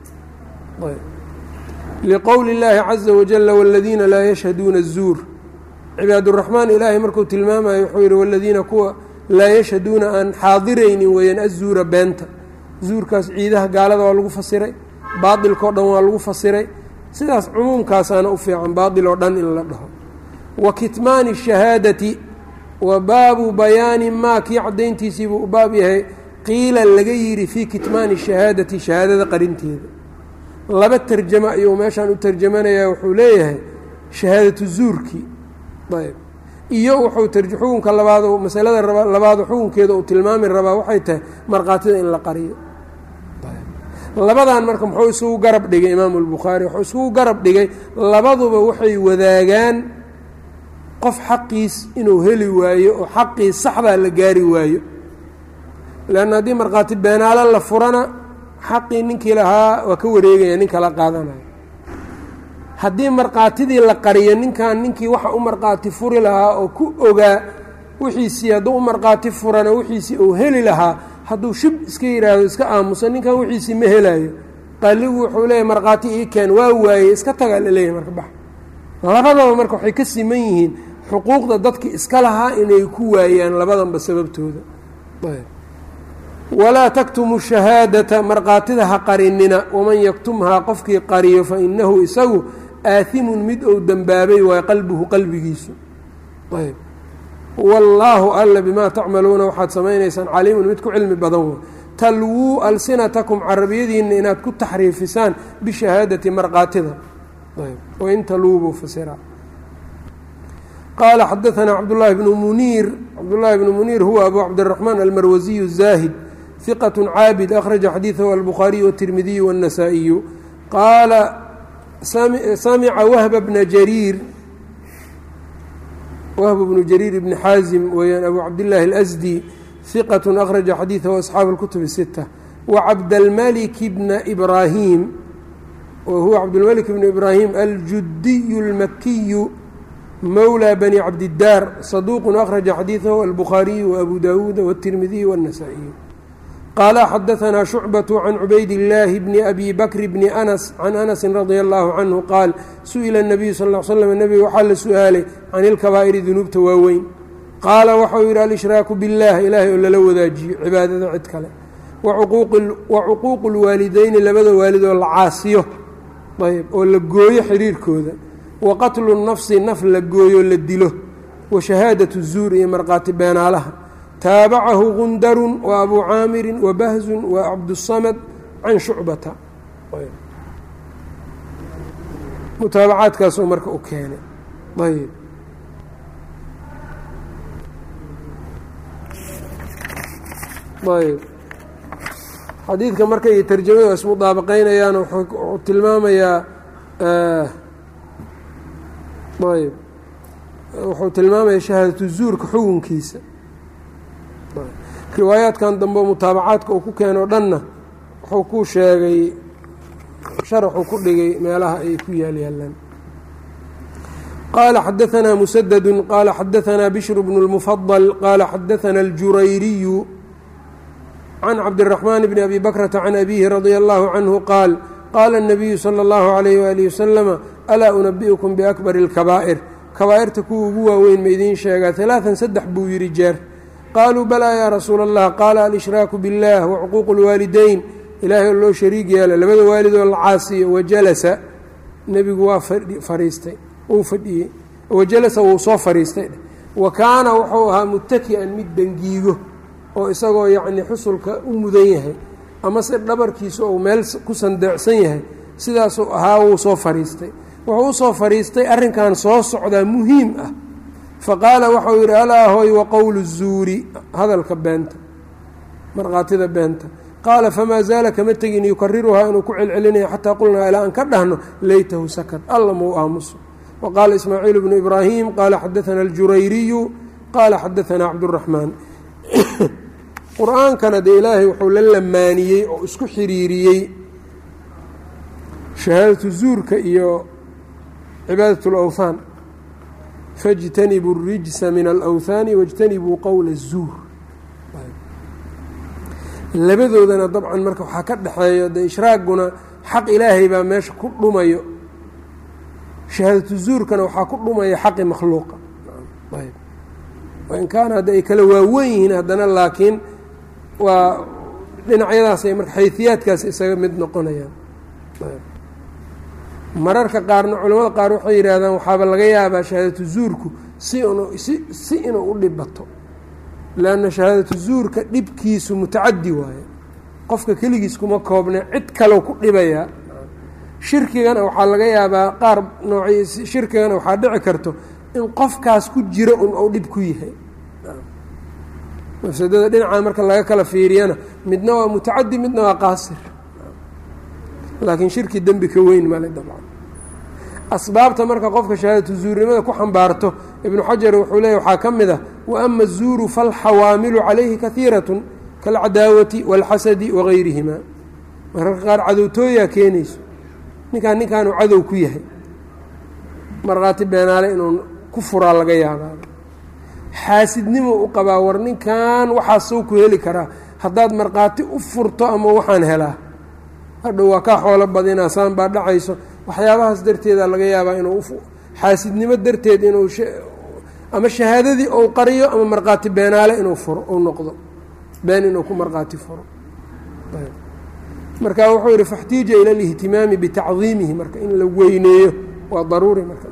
liqowli اllaahi caza wajala wاladiina laa yashhaduuna الzuur cibaaduraxmaan ilaahay markuu tilmaamayo wuxuu yidhi waladiina kuwa laa yashhaduuna aan xaadiraynin weeyaan azuura beenta zuurkaas ciidaha gaalada waa lagu fasiray baailkao dhan waa lagu fasiray sidaas cumuumkaasaana u fiican baail oo dhan in la dhaho wa kitmaani shahaadati wa baabu bayaani maa kii caddayntiisiibuu u baab yahay qiila laga yidhi fii kitmaani shahaadati shahaadada qarinteeda laba tarjamo ayuu meeshaan u tarjamanayaa wuxuu leeyahay shahaadatu zuurkii ayb iyo wuxuu xukunka labaad masalada labaad xukunkeeda uu tilmaami rabaa waxay tahay markhaatida in la qariyo labadan marka muxuu isugu garab dhigay imaamu albukhaari wuxuu isugu garab dhigay labaduba waxay wadaagaan qof xaqiis inuu heli waayo oo xaqii saxdaa la gaari waayo leanna haddii markhaati beenaalo la furana xaqii ninkii lahaa waa ka wareegaya nin kala qaadanayo haddii markhaatidii la qariyo ninkan ninkii waxa u markhaati furi lahaa oo ku ogaa wixiisii hadduu u markhaati furana wixiisii uu heli lahaa hadduu shib iska yidhaahdo iska aamuso ninkan wixiisii ma helayo qaaligu wuxuu leeyahy markhaati ii keen waa waayey iska tagaa la leeyahy marka bax labadaba marka waxay ka siman yihiin xuquuqda dadki iska lahaa inay ku waayaan labadanba sababtooda walaa taktumu shahaadata markhaatida ha qarinina waman yaktumhaa qofkii qariyo fa inahu isagu aaimun mid ou dembaabay waay qalbuhu qalbigiisu ayb wallaahu alla bimaa tacmaluuna waxaad samaynaysaan caliimun mid ku cilmi badan wa talwuu alsinatakum carabiyadiinna inaad ku taxriifisaan bishahaadati markhaatida wain taluubuu fasira qaala xadaanaa cabdulaahi bnu muniir cabdulaahi bnu muniir huwa abu cabdiraxmaan almarwasiyu الzaahid ثqة caabid أkhraجa xadiiثahu albukhaariي والtirmidiي والنasaaئiyu qaala samca whb bna jariir whb bnu jariir bni xaazim weeyaan abu cabdالlahi الأsdي ثiqaة أkhraجa xadiiثahu أصxaabu الkutub الستة وcabdالmلك bna إbrahim whuwa cabdالmلك bn إbrahim aljudiy الmakiyu mowlى bni cabdالdaar صaduq أkhraجa xadiiثahu albukhaariي وأbu dawuud والtirmidiي والنasaaئiyu qaala xadaanaa shucbaةu can cubayd illaahi bni abi bakri bni anas can anasi radia allahu canhu qaal su-ila الnabiyu sal l slm nebiga waxaa la su-aalay can ilkabaa'iri dunuubta waaweyn qaala waxau yidhi alshraaku biاllah ilaahay oo lala wadaajiyo cibaadada cid kale wa cuquuqu اlwaalideyni labada waalid oo la caasiyo ayb oo la gooyo xiriirkooda wa qatlu nafsi naf la gooyo la dilo wa shahaadaةu zuur iyo markhaati beenaalaha taabacahu gundarun wa abu caamirin wa bahzun wa cabdusamad can shucbata mutaabacaadkaasuu marka u keenay ayb ayb xadiidka marka iyo tarjamada ismudaabaqeynayaan wuxuu tilmaamayaa ayb wuxuu tilmaamaya shahaadatu zuurka xukunkiisa riwaayaadkan dambe mutaabacaadka uu ku keenoo dhanna wuxuu ku sheegay sharaxuu ku dhigay meelaha ay ku yaal yaalaan qaala xadaanaa musadadu qaala xadaanaa bishru bnu اlmufadal qaala xadaanaa aljurayriyu can cabdiraxmaan bni abi bakrata can abihi radia allahu canhu qaal qaala الnabiyu salى اllahu عalayh walihi wasalama alaa unabi'ukum biakbari اlkabaa'ir kabaa'irta kuwa ugu waaweyn ma idiin sheegaa ثalaaثan saddex buu yidhi jeer qaaluu balaa yaa rasuula allah qaala alshraaku biاllah wacuquuqu اlwaalidayn ilaahay oo loo shariig yeela labada waalidoo la caasiyo wajalasa nebigu waa fariistay uu fadhiyey wajalasa wuu soo fariistay wa kaana wuxuu ahaa mutaki'an mid dangiigo oo isagoo yacnii xusulka u mudan yahay ama se dhabarkiisu uu meel ku sandeecsan yahay sidaasuu ahaa wuu soo fariistay wuxuu usoo fariistay arrinkan soo socdaa muhiim ah fa qaala waxau yidhi alaa hoy wa qowlu zuuri hadalka beenta markhaatida beenta qaala famaa zaala kama tegin yukariruhaa inuu ku celcelinaya xataa qulnaa ilaa aan ka dhahno leytahu sakad alla mau aamuso wa qaala ismaaciil bnu ibraahim qaala xadaana aljurayriyu qaala xadaanaa cabduraxmaan qur-aankana dee ilaahay wuxuu la lamaaniyey oo isku xiriiriyey shahaadatu zuurka iyo cibaadat اlawthaan faاjtanibuu الrijsa min alawthaani wاjtanibuu qowla الzuur labadoodana dabcan marka waxaa ka dhexeeyo de ishraaguna xaq ilaahay baa meesha ku dhumayo shahaadatu zuurkana waxaa ku dhumaya xaqi makhluuqa in kaana hadda ay kala waawen yihiin haddana laakiin waa dhinacyadaasay marka xayfiyaadkaas isaga mid noqonayaan mararka qaarna culamada qaar waxay yidhaahdaan waxaaba laga yaabaa shahaadatu zuurku si inu si si inuu u dhibato leanna shahaadatu zuurka dhibkiisu mutacadi waaye qofka keligiis kuma koobne cid kaleu ku dhibayaa shirkigana waxaa laga yaabaa qaar nooci shirkigana waxaa dhici karto in qofkaas ku jiro un ou dhib ku yahay mafsadada dhinaca marka laga kala fiiriyana midna waa mutacadi midna waa qaasir laakiin shirki dembi ka weyn male dabcan asbaabta marka qofka shahaadatu zuurnimada ku xambaarto ibnu xajar wuxuu leeya waxaa ka mid ah wa ama azuuru falxawaamilu calayhi kahiirat kaalcadaawati waalxasadi wagayrihima mararka qaar cadowtooyaa keenayso ninkaan ninkaanu cadow ku yahay markhaati beenaale inuu ku furaa laga yaabaa xaasidnimo u qabaa war ninkan waxaasuu ku heli karaa haddaad markhaati u furto ama waxaan helaa hadhow waa kaa xoolo badinaa saan baa dhacayso waxyaabahaas darteeda laga yaabaa inuu xaasidnimo darteed inuu ama shahaadadii ou qariyo ama markhaati beenaale inuu furo uu noqdo been inuu ku markhaati furo marka wuxuu yidhi faxtiija ila alihtimaami bitacdiimihi marka in la weyneeyo waa daruuri marka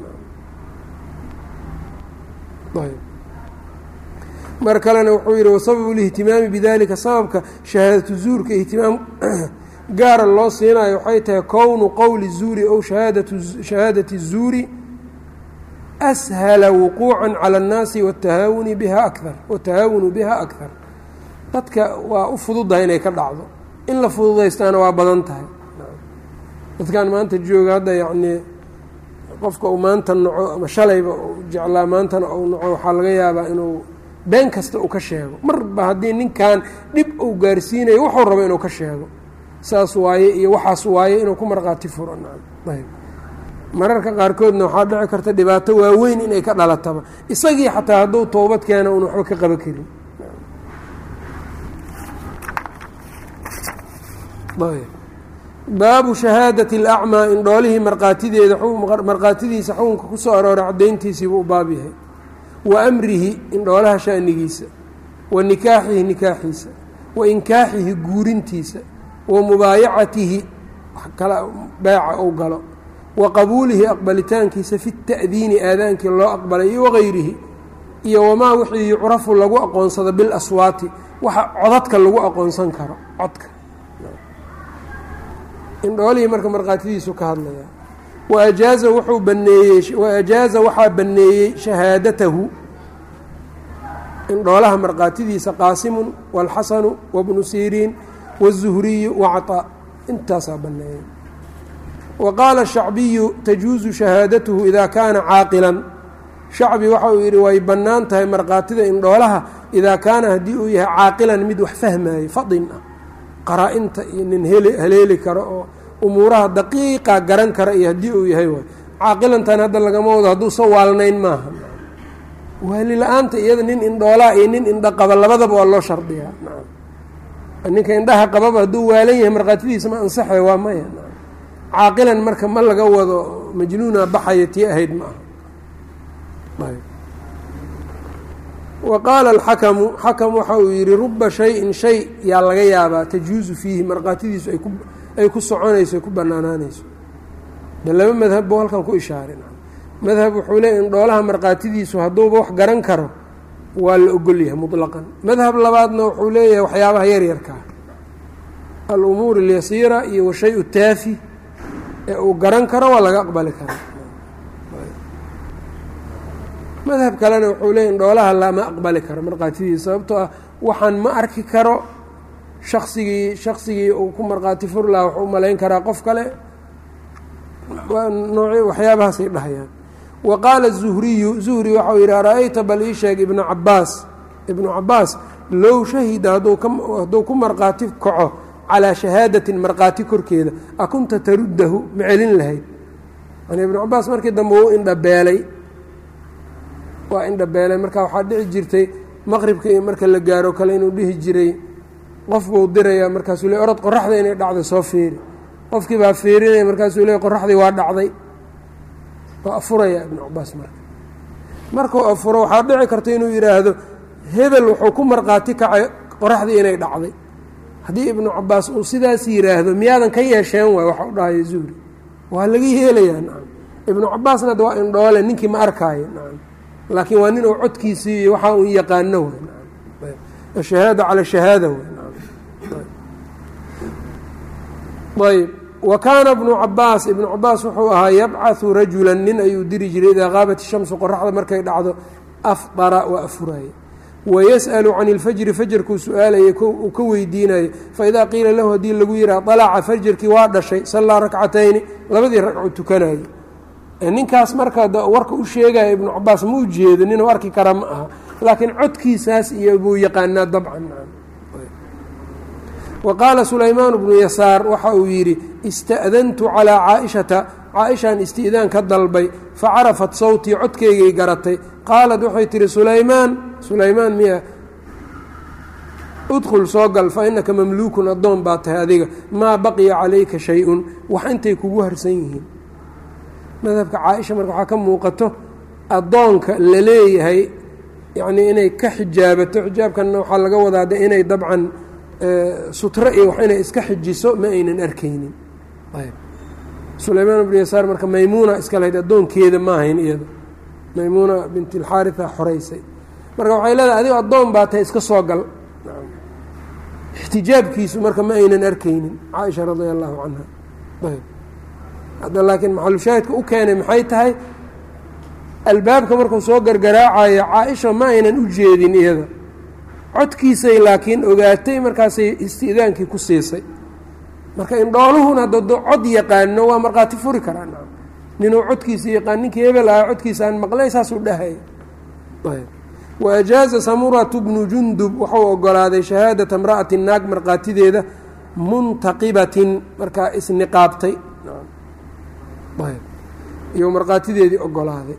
mar kalena wuxuu yidhi wasababu اlihtimaami bidalika sababka shahaadatu zuurka ihtimaam gaara loo siinayo waxay tahay kownu qowli الzuuri ow shahaadati الzuuri ashala wuquuca calى الnaasi watahaawuni biha akar watahaawunu biha akar dadka waa u fududahay inay ka dhacdo in la fududaystaana waa badan tahay dadkan maanta jooga hadda yacnii qofka uu maanta naco ama shalayba uu jeclaa maantana uu naco waxaa laga yaabaa inuu been kasta uu ka sheego marba haddii ninkan dhib uu gaarsiinayo wuxuu rabo inuu ka sheego saas waaye iyo waxaas waaye inuu ku markhaati furo ayb mararka qaarkoodna waxaa dhici karta dhibaato waaweyn inay ka dhalataba isagii xataa hadduu toobad keena uun waxba ka qaban karin baabu shahaadati اlacmaa indhoolihii markhaatideeda markhaatidiisa xukunka ku soo arooray caddayntiisiibuu u baab yahay wa amrihi indhoolaha shanigiisa wa nikaaxihi nikaaxiisa wa inkaaxihi guurintiisa wa mubaayacatihi kala beeca ou galo wa qabuulihi aqbalitaankiisa fi ta'diini aadaankii loo aqbalay iyo wagayrihi iyo wamaa wixii yucrafu lagu aqoonsado bilaswaati waxa codadka lagu aqoonsan karo codka indhoolihii marka markhaatidiisu ka hadlaya waajaaza wuxuu baneeyey waajaaza waxaa baneeyey shahaadatahu indhoolaha markhaatidiisa qaasimun wاlxasanu wabnu siriin wالzuhriyu wacطaa intaasaa baneeyey wa qaala shacbiyu tajuuzu shahaadatuhu idaa kaana caaqilan shacbi waxa uu yidhi way bannaan tahay markhaatida indhoolaha idaa kaana haddii uu yahay caaqilan mid wax fahmaayo fadin ah qaraa-inta iyo nin haleeli karo oo umuuraha daqiiqa garan kara iyo haddii uu yahay waay caaqilantan hadda lagama wado hadduusan waalnayn maaha waali la-aanta iyada nin indhoolaa iyo nin indha qaba labadaba waa loo shardiyaa ninka indhaha qababa hadduu waalan yahay markhaatidiisa ma ansaxay waa maya caaqilan marka ma laga wado majnuuna baxaya tii ahayd ma aha wa qaala alxakamu xakam waxa uu yidhi ruba shayin shay yaa laga yaabaa tajuusu fiihi markhaatidiisu ay ku soconayso ay ku banaanaanayso de laba madhab buu halkan ku ishaaray madhab wuxuu leey in dhoolaha markhaatidiisu hadduuba wax garan karo waa la ogolyahay muطlaqan madhab labaadna wuxuu leeyahay waxyaabaha yaryarkaa alumuur اlyasiira iyo washay taafi ee uu garan karo waa laga aqbali karaa madhab kalena wuxuu leeya in dhoolaha lama aqbali karo markhaatidiisa sababtoo ah waxaan ma arki karo shaksigii shaksigii uu ku markhaati fur laha wuxuu u malayn karaa qof kale nooc waxyaabahaasay dhahayaan wa qaala zuhriyu zuhri waxau yidhi ara-ayta bal ii sheeg ibnu cabaas ibnu cabaas low shahida hadduu ku markhaati kaco calaa shahaadatin markhaati korkeeda akunta taruddahu ma celin lahayd yani ibnu cabaas markii dambe wuu indhabeelay waa indhabeelay marka waxaa dhici jirtay maqribka iyo marka la gaaro kale inuu dhihi jiray qof buu dirayaa markaasuu le orod qoraxda inay dhacday soo fiiri qofkii baa fiirinaya markaasuu le qoraxdii waa dhacday waa afurayaa ibnu cabaas marka markuu afuro waxaa dhici karta inuu yidhaahdo hebel wuxuu ku markhaati kacay qoraxdii inay dhacday haddii ibnu cabaas uu sidaas yidhaahdo miyaadan ka yeesheen waay waxa u dhahaya zuhri waa laga yeelayaa nacam ibnu cabaasna ad waa indhoole ninkii ma arkaayo nacam laakiin waa nin uu codkiisii iyo waxaa uu yaqaano way nacam ashahaada cala shahaada way ayb wa kaana bnu cabaas ibnu cabaas wuxuu ahaa yabcaثu rajula nin ayuu diri jiray idaa qaabat ishamsu qoraxda markay dhacdo afdara waa afuraaye wayas'alu can اlfajri fajarkuu su-aalaya uu ka weydiinayo faidaa qiila lahu haddii lagu yihaha طalaca fajarkii waa dhashay sallaa rakcatayni labadii ragcu tukanayay ninkaas marka warka u sheegaya ibnu cabaas ma u jeedo ninuu arki kara ma aha laakiin codkiisaas iyo buu yaqaanaa dabcan wa qaala sulaymaan bnu yasaar waxa uu yidhi ista'dantu calaa caaishata caaishaan isti'daan ka dalbay facarafat sawtii codkeygay garatay qaalat waxay tihi sulaymaan sulaymaan miya udkhul soo gal fa innaka mamluukun addoon baa tahay adiga maa baqiya calayka shay-un wax intay kugu harsan yihiin madhabka caaisha marka waxaa ka muuqato addoonka la leeyahay yacnii inay ka xijaabato xijaabkanna waxaa laga wadaa de inay dabcan sutro iyo wax inay iska xijiso ma aynan arkaynin ayb sulaymaan bnu yasaar marka maymuuna iska lahayd addoonkeeda ma ahayn iyada maymuuna bint alxaaria xoraysay marka waxay leedahay adigo addoon baa tahay iska soo gal ixtijaabkiisu marka ma aynan arkaynin caaisha radia allahu canha ayb hadda laakiin maxalushaahidka u keenay maxay tahay albaabka markuu soo gargaraacayo caaisha ma aynan u jeedin iyada codkiisay laakiin ogaatay markaasay isti'daankii ku siisay marka indhooluhuna haddado cod yaqaano waa markhaati furi karaa na ninuu codkiisa yaqaan ninkii hebel aha codkiisa aan maqlay saasuu dhahaya wa ajaaza samuratu bnu jundub wuxuu ogolaaday shahaadata imra'ati naag markhaatideeda muntaqibatin markaa isniqaabtay iyo markhaatideedii ogolaaday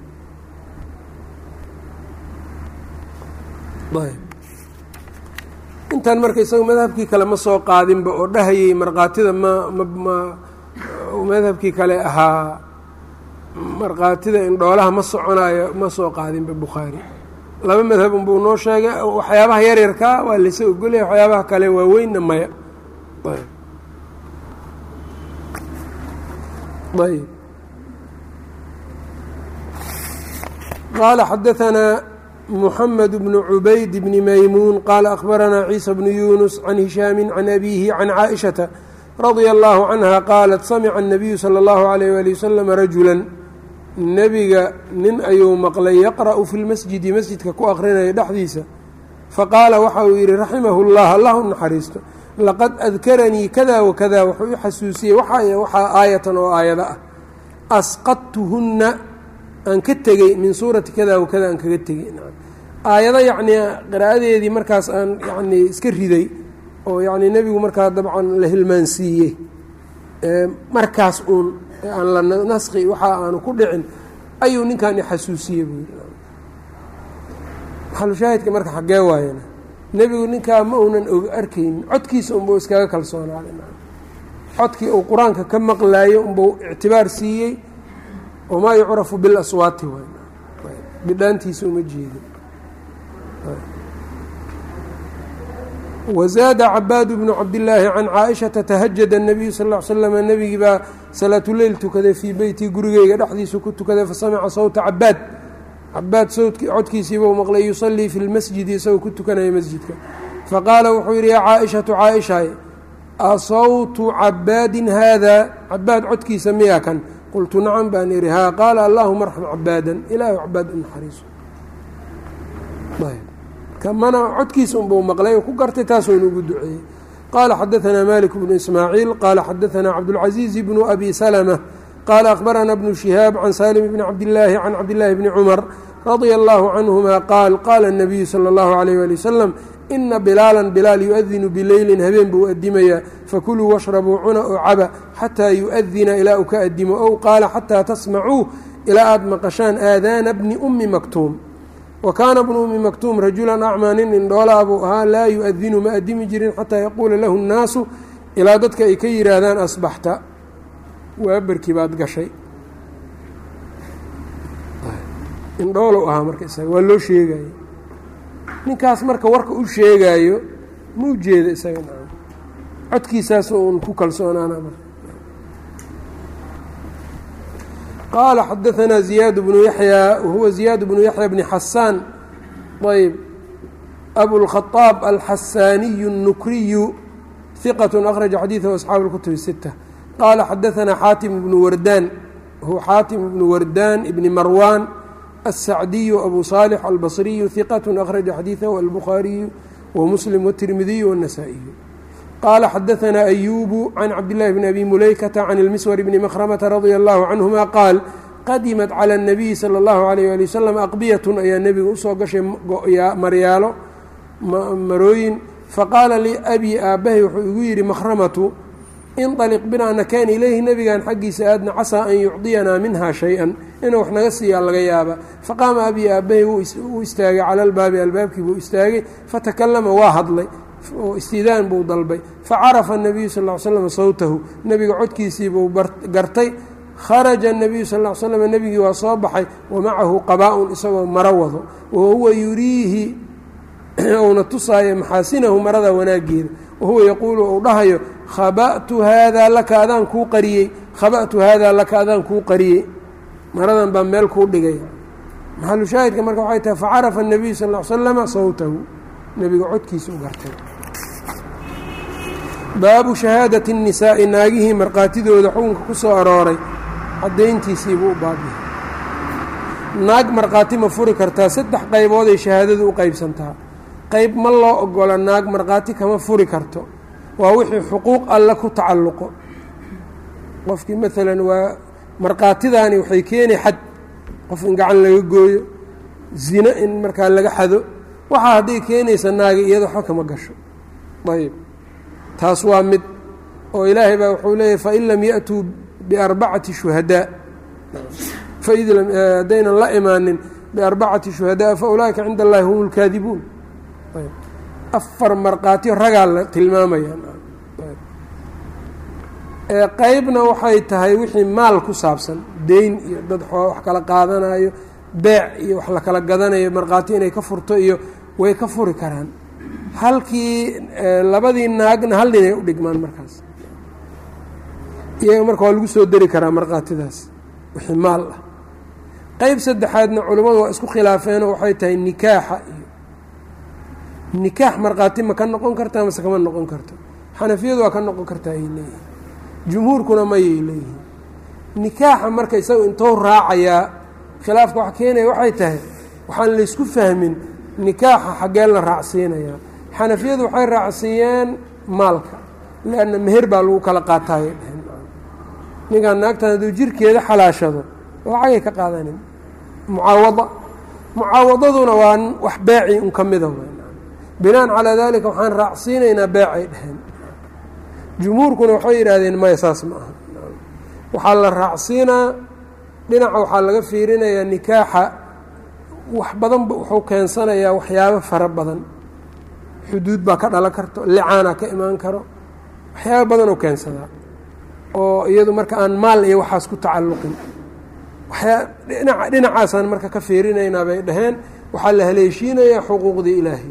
intan marka isaga madhabkii kale ma soo qaadinba oo dhahayay markhaatida ma ma madhabkii kale ahaa markhaatida indhoolaha ma soconayo ma soo qaadinba bukhaari laba madhab unbuu noo sheegay waxyaabaha yaryarkaa waa laysa ogolaya waxyaabaha kale waaweynna maya ayb qaala xadaanaa mحmed بن عubayd بن maymuun qaala أخbaranaa ciisa بن yunus can hishaami can abihi can caaئiشhaةa radia الlahu canha qaalat samica الnabiyu salى الlahu عalيyه wali waslm rajula nebiga nin ayuu maqlay yaqra'u fi lmasjidi masjidka ku akrinaya dhexdiisa faqaala waxa uu yidhi raximahu اllah allah u naxariisto laqad adkaranii kada wakada wuxuu i xasuusiyey waxaa aayatan oo aayado ah asqadtuhuna aan ka tegey min suurati kada wakada aan kaga tegey aayado yacnii qiraa'adeedii markaas aan yacnii iska riday oo yacnii nebigu markaa dabcan la hilmaansiiyey markaas uun aan la naskhi waxa aanu ku dhicin ayuu ninkan ixasuusiyey buu yidhi maxalushaahidka marka xaggee waayana nebigu ninkaa ma uunan og arkaynin codkiisa unbuu iskaga kalsoonaaday codkii uu qur-aanka ka maqlaayo unbuu ictibaar siiyey wamaa yucrafu bilaswaati waay bidhaantiisa uma jeedin wazaada cabaad bnu cabdillaahi can caaishata tahajada الnabiyu sal ll ly slama nebigii baa salaatuleyl tukaday fii beyti gurigeyga dhexdiisu ku tukaday fasamica sawta cabaad cabaad sawdki codkiisiibuu maqlay yusalii fi lmasjidi isagoo ku tukanaya masjidka faqaala wuxuu yidhi yaa caaishatu caaishaay asawtu cabaadin haada cabaad codkiisa miyaa kan qultu nacam baan ihi haa qaala allaahuma arxam cabaadan ilaahu cabaad u naxariiso kamana codkiisa unbuu maqlay oo ku gartay taasuuna ugu duceeyey qaala xadaanaa malik bnu ismaaciil qaala xadaanaa cabdulcaziiz bnu abi salma qaala akhbarana bnu shihaab can salim bni cabdillaahi can cabdillaahi bni cumar radia allahu canhuma qaal qaala الnabiyu salى اllahu alayh ali wasalam ina bilaalan bilaal yu-adinu bileylin habeen buu adimayaa fakuluu washrabuu cuna oo caba xataa yu-adina ilaa uu ka adimo ow qaala xataa tasmacuu ilaa aada maqashaan aadaana bni ummi maktuum wa kaana bnu ummi maktuum rajulan acmaa nin indhoolaa buu ahaa laa yu-adinu ma adimi jirin xataa yaquula lahu nnaasu ilaa dadka ay ka yidhaahdaan asbaxta waabarkii baad gashay indhoolow ahaa marka isaga waa loo sheegaya ninkaas marka warka u sheegaayo ma u jeeda isaga nacam codkiisaas uun ku kalsoonaana marka qaala xadaanaa ziyaad bnu yaxyaa wahuwa ziyaad bnu yaxya bni xasaan ayb abulkhaaab alxasaaniyu الnukriyu hiqat akhraja xadiidahu asxaabu اlkutub الsita qaala xadaanaa xaatim bnu wardaan wahuwa xaatim bnu wardaan ibni marwaan الsacdiyu abu صaalح albصriyu hiqat akhraja xadiiثahu albukhaariyu wamuslim wالtirmidiyu wالnasaa-iyu qaala xadaanaa ayubu can cabdillahi bni abi mulaykata can اlmiswar bni makhrmata radia allahu canhuma qaal qadimat calى الnabiyi salى اllahu alayh ali wasalam aqbiyatun ayaa nebiga usoo gashay maryaalo marooyin faqaala li abi aabbahay wuxuu igu yidhi makhramatu inطaliq binaa nakeen ilayhi nebigan xaggiisa aadna casaa an yucdiyanaa minha shay-an inuu wax naga siiyaa laga yaaba faqaama abi aabbahay wuu istaagay cala albaabi albaabkii buu istaagay fatakallama waa hadlay oo istidaan buu dalbay facarafa الnabiyu sal ly slam sawtahu nebiga codkiisii buu gartay kharaja الnabiyu sal l slam nebigii waa soo baxay wamacahu qabaa-un isagoo maro wado wahuwa yuriihi uuna tusaayo maxaasinahu marada wanaageeda wahuwa yaquulu uu dhahayo khaba'tu haadaa laka adaan kuu qariyey khaba'tu haadaa laka adaan kuu qariyey maradan baa meel kuu dhigay maxalu shaahidka marka waxay tahay facarafa الnabiyu sal l slama sawtahu nebiga codkiisa u gartay baabu shahaadati الnisaa'i naagihii markhaatidooda xukunka ku soo arooray caddayntiisiibuu u baabiya naag markhaati ma furi kartaa saddex qaybooday shahaadadu u qaybsantaa qayb ma loo ogola naag markhaati kama furi karto waa wixii xuquuq alle ku tacalluqo qofkii maalan waa markhaatidaani waxay keeni xad qof in gacan laga gooyo zino in markaa laga xado waxaa hadday keenaysa naaga iyada waxba kama gasho ayb taas waa mid oo ilaahay baa wuxuu leeyahy fain lam yaأtuu biarbacati shuhadaa haddaynan la imaanin biarbacati shuhadaa faulaa'ika cinda allahi hum اlkaadibuun afar markhaatiyo ragaa la tilmaamayaan qeybna waxay tahay wixii maal ku saabsan deyn iyo dad wax kala qaadanayo beec iyo wax la kala gadanayo markhaati inay ka furto iyo way ka furi karaan halkii labadii naagna hal dhinay u dhigmaan markaas iyaga marka waa lagu soo deri karaa markhaatidaas wixii maal ah qeyb saddexaadna culimmadu waa isku khilaafeenoo waxay tahay nikaaxa iyo nikaax markhaati ma ka noqon kartaa mase kama noqon karto xanafiyadu waa ka noqon kartaa ay leeyihin jumhuurkuna mayay leeyihiin nikaaxa marka isaga intou raacayaa khilaafka wax keenaya waxay tahay waxaan laysku fahmin nikaaxa xaggeen la raacsiinayaa xanafiyadu waxay raacsiiyeen maalka leanna meher baa lagu kala qaataayay dheheen ninkaan naagtan hadduu jirkeeda xalaashado lacagay ka qaadanin mucaawada mucaawadaduna waa wax beeci un ka mida binaan calaa dalika waxaan raacsiinaynaa beecay dheheen jumhuurkuna waxay yidhaahdeen maya saas ma aha waxaa la raacsiinaa dhinaca waxaa laga fiirinayaa nikaaxa wax badanba wuxuu keensanayaa waxyaabo fara badan xuduud baa ka dhalan karto licaana ka imaan karo waxyaabo badan oo keensadaa oo iyadu marka aan maal iyo waxaas ku tacalluqin waxyaa dhinaca dhinacaasaan marka ka fiirinaynaa bay dhaheen waxaa la haleeshiinayaa xuquuqdii ilaahay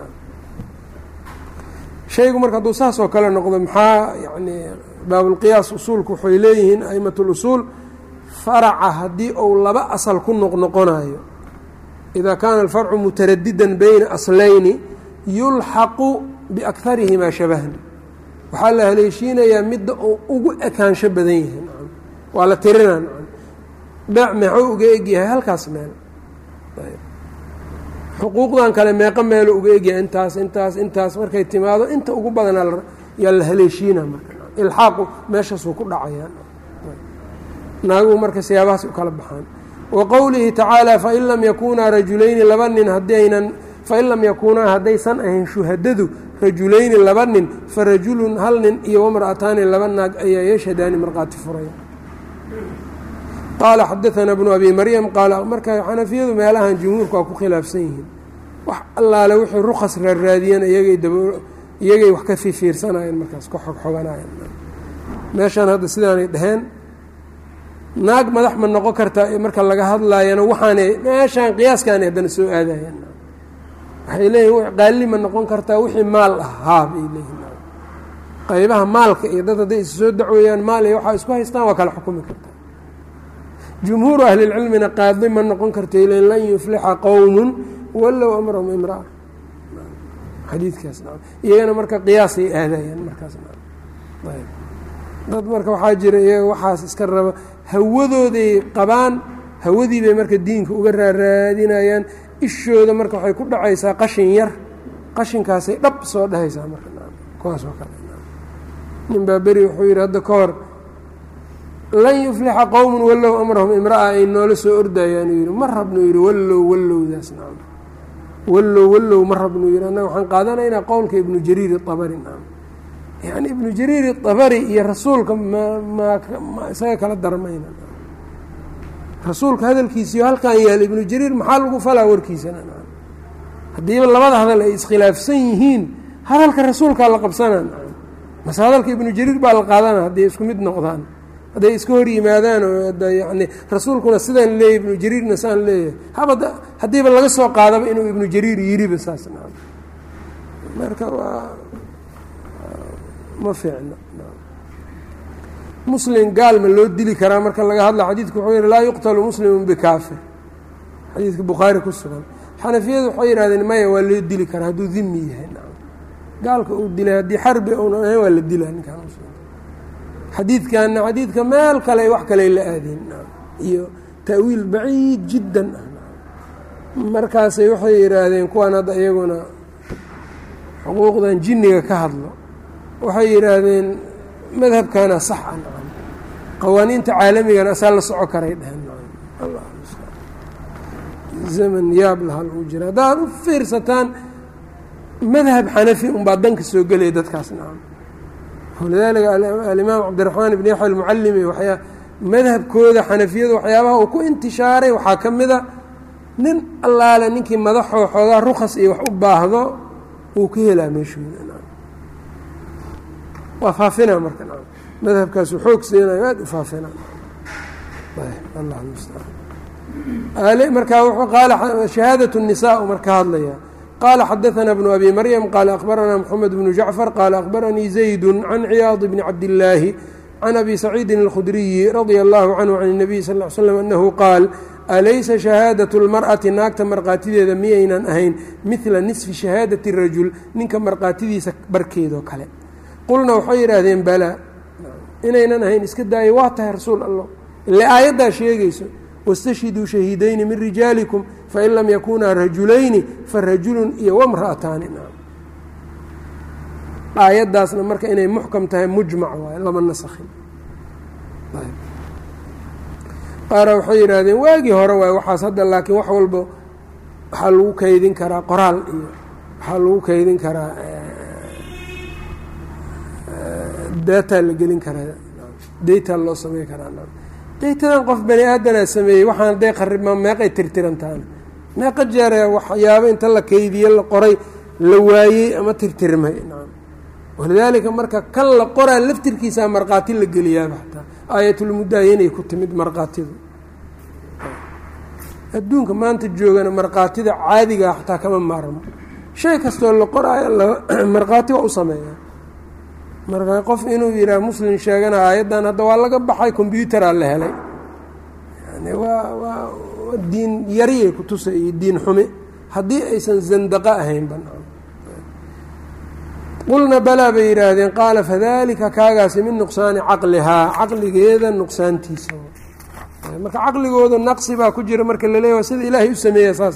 shaygu marka hadduu saas oo kale noqdo maxaa yani baabulqiyaas usuulku waxay leeyihiin a'imat lusuul faraca haddii uu laba asal ku noqnoqonayo idaa kaana alfarcu mutaradidan bayna aslayni yulxaqu biakharihimaa shabahan waxaa la haleeshiinayaa midda uu ugu ekaansho badan yahay waa la tirinaa beec meexuu uga egyahay halkaas meel xuquuqdan kale meeqo meelo uga egyahay intaas intaas intaas markay timaado inta ugu badanaa yaa la haleeshiina marka ilxaaqu meeshaasuu ku dhacayaa naaguhu marka siyaabahaas u kala baxaan wa qowlihi tacaala fain lam yakunaa rajulayni laba nin haddaynan fain lam yakuunaa haddaysan ahayn shuhadadu rajulayni laba nin farajulun hal nin iyo wamra'ataani laba naag ayaa yashhadaani markhaati furaya qaala xadaanaa bnu abi maryam qaala marka xanafiyadu meelahan jumhuurku waa ku khilaafsan yihiin wax allaale wixii rukas raarraadiyeen iyagay dab iyagay wax ka fiifiirsanayeen markaas ka xogxoganayeen meeshaan hadda sidaanay dheheen naag madax ma noqon kartaa marka laga hadlaayana waxaanay meeshaan qiyaaskaanay haddana soo aadayeen waxay leeyihin qaalli ma noqon kartaa wixii maal ah haa bay leeyihin qaybaha maalka iyo dad hadday is soo dacweeyaan maal iyo waxaa isku haystaan waa kala xukumi kartaa jumhuuru ahlilcilmina qaadi ma noqon karta len lan yuflixa qowmun wallow amrahum imraa xadiidkaas iyagana marka qiyaasay aadayaan markaas dad marka waxaa jira iyaga waxaas iska raba hawadooday qabaan hawadii bay marka diinka uga raaraadinayaan ishooda marka waxay ku dhacaysaa qashin yar qashinkaasay dhab soo dhahaysaa marka kuwaas oo kale nin baa beri wuxuu yidhi hadda ka hor lan yuflixa qowmun wallow amrahum imra'a ay noola soo ordayaan uu yidhi ma rabnu yidhi wallow wallowdaas nacam wallow wallow ma rabnu yidhi annaga waxaan qaadanaynaa qowlka ibnu jariir iabari nacam yacni ibnu jariir iabari iyo rasuulka ma ma isaga kala darmayna rasuulka hadalkiisiyo halkan yaal ibnu jariir maxaa lagu falaa warkiisana nacam haddiiba labada hadal ay iskhilaafsan yihiin hadalka rasuulkaa la qabsanaa nacam mase hadalka ibnu jariir baa la qaadana hadday isku mid noqdaan hadday iska hor yimaadaan oo yani rasuulkuna sidaan leeyahy ibnu jariirna saan leeyahay haba haddiiba laga soo qaadaba inuu ibnu jariir yiriba saas naam marka waa ma fiicno muslim gaal ma loo dili karaa marka laga hadla xadiidku wuxuu yihi laa yuqtalu muslimu bikaafir xadiidka bukhaari ku sugan xanafiyadu waxay yihahdeen maya waa loo dili karaa hadduu dimi yahay naam gaalka uu dilay haddii xarbi uunan ahayn waa la dilaa ninkaan muslim xadiidkanna xadiidka meel kale wax kale la aadeen iyo ta'wiil baciid jiddan ah markaasay waxay yidhaahdeen kuwaan hadda iyaguna xuquuqdan jinniga ka hadlo waxay yidhaahdeen madhabkana sax a nacam qawaaniinta caalamigana asaa la soco karay dheheen zaman yaab lahaa lagu jira haddaad u fiirsataan madhab xanafi unbaa danka soo gelaya dadkaas nacam walidaalika alimaam cabdiraxmaan ibn yaxya almucalimi waxyaa madhabkooda xanafiyadu waxyaabaha uu ku intishaaray waxaa ka mida nin allaale ninkii madaxoo xoogaa rukas iyo wax u baahdo wuu ka helaa meeshooda waa faafina marka madhabkaasu xoog siinayo aad u faafina allah mustacaan markaa wuxuu qaala shahaadat الnisaa marka hadlaya qال xdثna بن أbي mريم qال أخبرnا محمد بن جعفر qال أخبرنيi زيد عن cياaض بن cabداللahi عن أbي سعيidi الkخdرiي رضي الله عنه عن النبي صلى اه عل سلم أنه qاal أlaysa شhهاadaة الmarأةi naagta markhaatideeda miyaynan ahayn mثla نصفi شhهاadaة الرajuل ninka markhaatidiisa barkeedoo kale qulna waxay yidhaahdeen balaa inaynan ahayn iska daaya waa tahay rasuul allah ile aayaddaa sheegayso wاstashhiduu shahiidayni min rijaalikum fain lam yakunaa rajulayni farajulun iyo wamra'ataani aayaddaasna marka inay muxkam tahay mujmac waayo lama nasakhin qaara waxay yidhaahdeen waagii hore waay waxaas hadda laakiin wax walba waxaa lagu kaydin karaa qoraal iyo waxaa lagu kaydin karaa data la gelin karaa data loo samey karaa daytadan qof bani aadanaa sameeyey waxaan hadday qaribma meeqay tirtirantaan meeqa jeere waxyaabo inta la keydiye la qoray la waayey ama tirtirmay nacam walidaalika marka kan la qoraa laftirkiisaa markhaati la geliyaaba xataa aayatulmudaayanay ku timid markhaatidu adduunka maanta joogana markhaatida caadigaa xataa kama maarmo shay kastoo la qoraayo markhaati waa u sameeyaa marka qof inuu yidhaah muslim sheegana aayaddan hadda waa laga baxay combyuteraa la helay yani waa waa diin yariyay ku tusa iyo diin xumi haddii aysan zandaqo ahayn banaan qulna balaa bay yidhaahdeen qaala fadalika kaagaasi min nuqsaani caqlihaa caqligeeda nuqsaantiisa marka caqligooda naqsi baa ku jira marka laleeya sida ilaahay u sameeya saas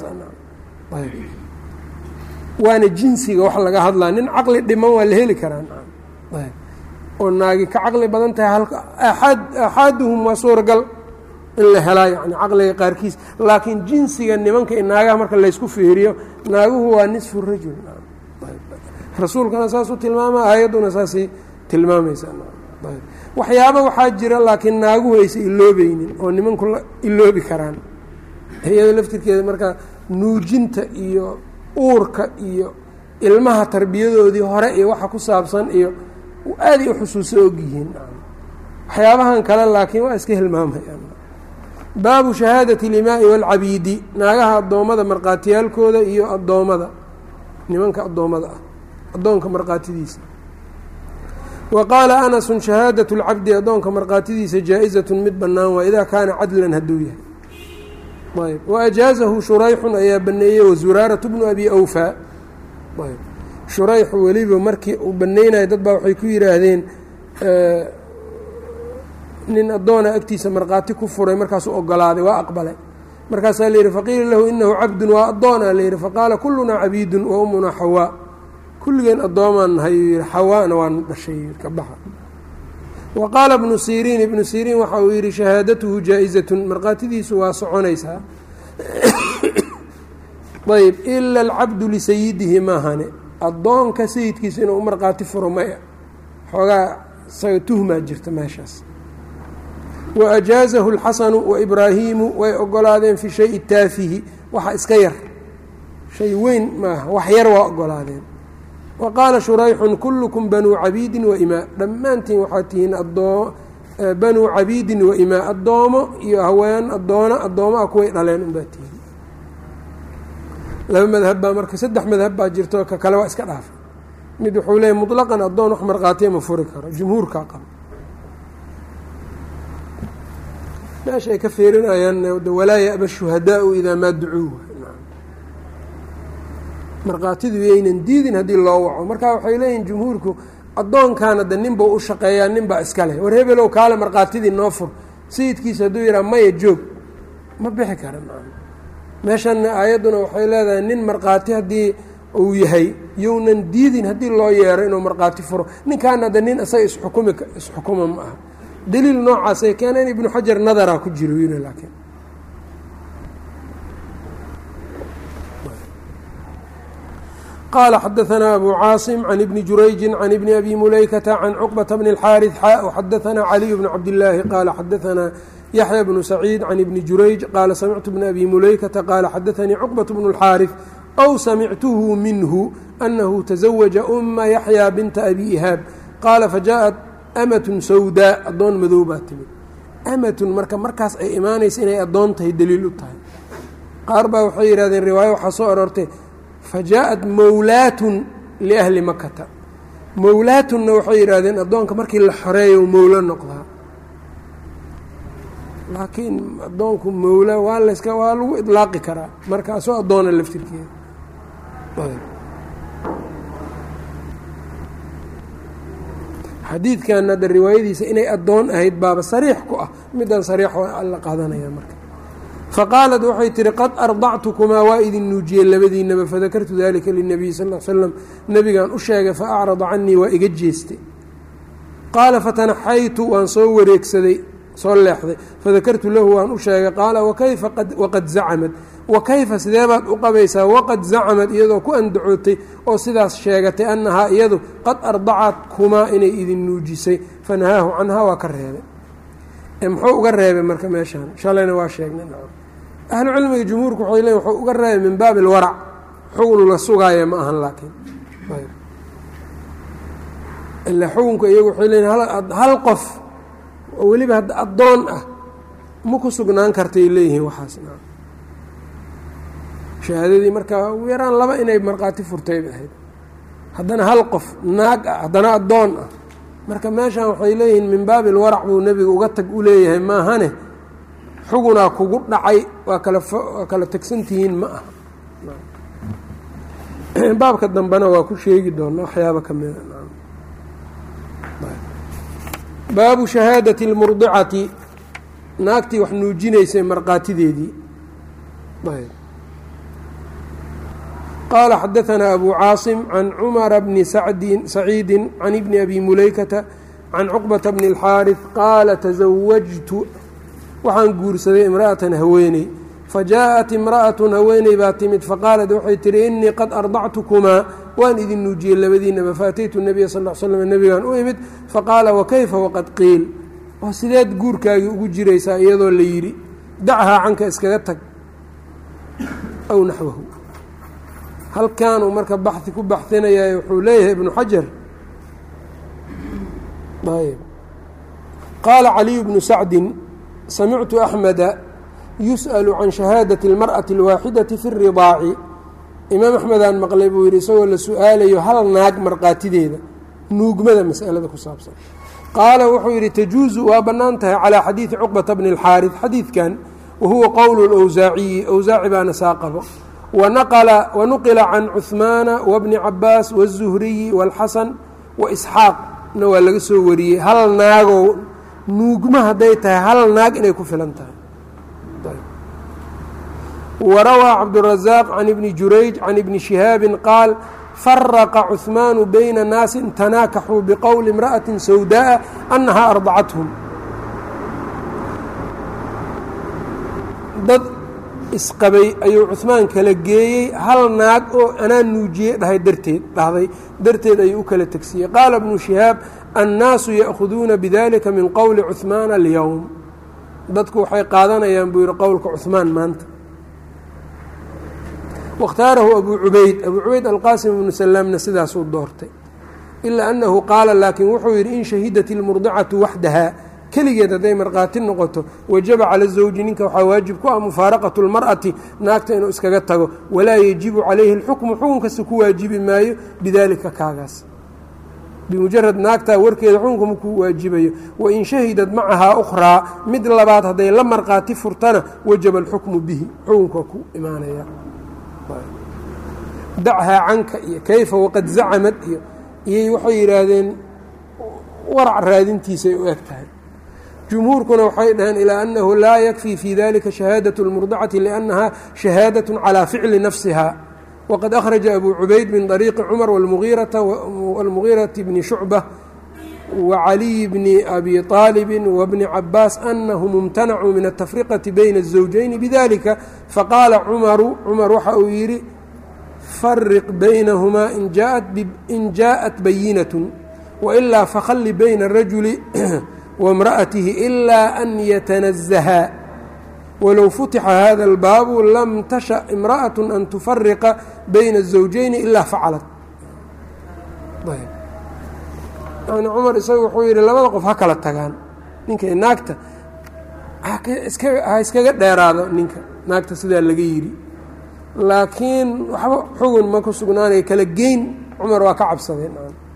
waana jinsiga wax laga hadlaa nin caqli dhiman waa la heli karaa oo naagi ka caqli badan tahay halka aaad aaxaaduhum waa suuragal in la helaa yani caqliga qaarkiis laakiin jinsiga nimanka i naagaha marka laysku fiiriyo naaguhu waa nisfu rajul rasuulkana saasuu tilmaama aayadduna saasay tilmaamaysaa waxyaaba waxaa jira laakiin naaguhu aysa iloobeynin oo nimanku iloobi karaan iyado laftirkeeda marka nuujinta iyo uurka iyo ilmaha tarbiyadoodii hore iyo waxa ku saabsan iyo aaday u xusuuso ogyihiin waxyaabahan kale laakiin waa iska hilmaamayaan baabu shahaadati limaai waalcabiidi naagaha addoommada markhaatiyaalkooda iyo addoommada nimanka addoommada ah addoonka markhaatidiisa wa qaala anasun shahaadat اlcabdi addoonka markhaatidiisa jaa-izatun mid bannaan waa idaa kaana cadlan hadduu yahay ayb waajaazahu shurayxun ayaa baneeyey wazuraaratu bnu abi awfaa ayb shurayxu weliba markii uu baneynayo dad baa waxay ku yidhaahdeen nin addoona agtiisa markhaati ku furay markaasuu ogolaaday waa aqbalay markaasaa la yidhi faqiila lahu inahu cabdun waa addoona la yidhi faqaala kulunaa cabiidun wa umunaa xawaa kulligeen addoomaan nahay uu yihi xawaana waan dhashay ka baxa wa qaala ibnu siriin ibnu siriin waxa uu yidhi shahaadatuhu jaa-izatun markhaatidiisu waa soconaysaa ayb ila alcabdu lisayidihi maahane addoonka sayidkiisa inuu u markhaati furo maya xoogaa isaga tuhmaa jirta meeshaas wa ajaazahu اlxasanu waibraahiimu way ogolaadeen fi shayi taafihi waxa iska yar shay weyn maaha wax yar waa ogolaadeen wa qaala shurayxun kullukum banuu cabiidin waimaa dhammaantiin waxaad tihiin adoo banuu cabiidin waimaa addoomo iyo haween addoono addoomo ah kuway dhaleen unbaa tihiin laba madhab baa marka saddex madhab baa jirto ka kale waa iska dhaafay mid wuxuu leeyahy muطlaqan addoon wax markhaatiya ma furi karo jumhuurkaa qaba meesha ay ka feerinayaan walaa yaba shuhadaau idaa maa ducuu markhaatidu yaynan diidin haddii loo waco marka waxay leeyihin jumhuurku addoonkaana de nin bau u shaqeeyaa nin baa iska leh war hebelow kaale markhaatidii noo fur sayidkiisa hadduu yidhaha maya joog ma bixi kara meeshanna aayadduna waxay leedahay nin markhaati haddii uu yahay younan diidin haddii loo yeero inuu markhaati furo ninkaana de nin isaga isxukumi isxukuma ma aha daliil noocaasay keeneen ibnu xajar nadaraa ku jiro yiri laakiin qala xadaثna abu caasim can ibni jurayji can ibni abi mulaykata can cuqbata bni اlxaariث xa xadaثna caliy bn cabdillaahi qaala xadaثna yaxya bnu saciid can ibni jurayj qaala samictu bna abi mulaykata qaala xadaثanii cuqbaة bnu اlxaariث أw samictuhu minhu anahu taزawaja uma yaxya binta abi ihaab qaala fajaءat amatun sawdaa addoon madow baa timid amatun marka markaas ay imaanaysa inay addoon tahay daliil u tahay qaar baa waxay yidhahdeen riwaayo waxaa soo aroortay fajaءat mowlaatun liahli makata mowlaatunna waxay yidhaahdeen addoonka markii la xoreeyo mowlo noqdaa laakiin addoonku mowla waa layska waa lagu idlaaqi karaa markaasoo addoona laftirkeeda xadiidkan hadda riwaayadiisa inay addoon ahayd baaba sariix ku ah midaan sariix la qaadanaya marka faqaalat waxay tihi qad ardactukumaa waa idin nuujiyey labadiinaba fadakartu dalika linabiy sal l slam nebigaan u sheegay fa acrada canii waa iga jeestay qaala fatanaxaytu waan soo wareegsaday soo leexday fadakartu lahu waan u sheegay qaala wakayfa waqad zacamad wa kayfa sidee baad u qabaysaa waqad zacamad iyadoo ku andacootay oo sidaas sheegatay annahaa iyadu qad ardacat kumaa inay idin nuujisay fanahaahu canhaa waa ka reebay muxuu uga reebay marka meeshaan shalayna waa sheegnay ahlu cilmiga jumhuurku waxay leeyiin wuxuu uga reebay min baabi alwarac xugun la sugaaya ma ahan laakiin ilaa xukunka iyagu waxay leeyihin hal qof oo weliba hadda addoon ah ma ku sugnaan kartay leeyihiin waxaas shahaadadii markaa ugu yaraan laba inay markhaati furtay bay ahayd haddana hal qof naag ah haddana addoon ah marka meeshan waxay leeyihiin min baabi ilwarac buu nebiga uga tag u leeyahay maahane xugunaa kugu dhacay waa kala waa kala tegsantihiin ma aha baabka dambena waa ku sheegi doona waxyaaba ka mida baabu shahaadati اlmurdicati naagtii wax nuujinaysay markhaatideedii qaala xadaثanaa abu caasim can cumara bni saciidi can ibni abi mulaykata can cuqbata bni اlxaariث qaala tasawajtu waxaan guursaday imra'atan haweeney fajaءat imra'atun haweeney baa timid faqaalat waxay tihi inii qad ardactukumaa waan idin nuujiyey labadiinaba faataytu nabiya sal l slm nebigaan u imid faqaala wakayfa waqad qiil oo sideed guurkaagii ugu jiraysaa iyadoo la yidhi dachaa canka iskaga tag aw naxwahu halkaanuu marka baxi ku baxinaya wuxuu leeyahay ibnu xajar qaala caliyu bnu sacdin samictu axmeda yus'alu can shahaadati اlmar'ati اlwaaxidati fi اridaaci imaam axmedaan maqlay buu yidhi isagoo la su-aalayo hal naag markhaatideeda nuugmada masalada ku saabsan qaala wuxuu yidhi tajuusu waa bannaan tahay calaa xadiidi cuqbata bni اlxaariث xadiidkan wahuwa qowlu اlwsaaciyi awsaaci baana saa qabo wanuqila can cuhmaana wabni cabaas wالzuhriyi wاlxasan waisxaaqna waa laga soo wariyey hal naagoo nuugma hadday tahay hal naag inay ku filan tahay warawaa cabdالrazaaq can ibni jurayj can ibni shihaabi qaal faraqa cuثmaanu bayna naasin tanaakaxuu biqowli imra'ati sawdaءa annahaa ardacathum dad isqabay ayuu cuثmaan kala geeyey hal naag oo anaa nuujiyey dhahay darteed dhahday darteed ayuu u kala tegsiyey qaala ibnu shihaab annaasu ya'khuduuna bidalika min qowli cuثmaana alyowm dadku waxay qaadanayaan buu yihi qowlka cuثmaan maanta waاkhtaarahu abu cubayd abu cubayd alqaasim ibnu salaamna sidaasuu doortay ilaa annahu qaala laakiin wuxuu yidhi in shahidat ilmurdicatu waxdaha keligeed hadday markhaati noqoto wajaba cala zawji ninka waxaa waajib ku ah mufaaraqatu lmar'ati naagta inuu iskaga tago walaa yajibu calayhi اlxukmu xukunkasta ku waajibi maayo bidalika kaagaas bimujarad naagtaa warkeeda xukunka makuu waajibayo wain shahidad macahaa ukhraa mid labaad hadday la markhaati furtana wajaba alxukmu bihi xukunka ku imaanaya dachaa canka iyo kayfa waqad zacamad iyo iyay waxay yidhaahdeen warac raadintiisay u eg tahay jumhuurkuna waxay dhaheen ilaa annahu laa yakfii fi dalika shahaadaة اlmurdacati liannaha shahaadaة calى ficli nafsiha wqad akhraja abu cubayd min طariiqi cumar wاlmugiirati bni shucbة wacaliyi bni abi طaalibi wbni cabaas anahum imtanacuu min atafriqati bayna الزawjayni bidalika faqaala cumaru cumar waxa uu yidhi fariq baynahumaa in jaaءat bayinaة wailaa fakhalli bayna الrajuli wاmra'atihi ilaa an yatanazahaa wlow futixa hada اlbaabu lam tasha imra'aة an tufariqa bayna الزawjayni ilaa facalat yani cumar isaga wuxuu yidhi labada qof ha kala tagaan ninka naagta ha iskaga dheeraado ninka naagta sidaa laga yidhi laakiin waxba xugun ma ku sugnaanaya kala geyn cumar waa ka cabsadeen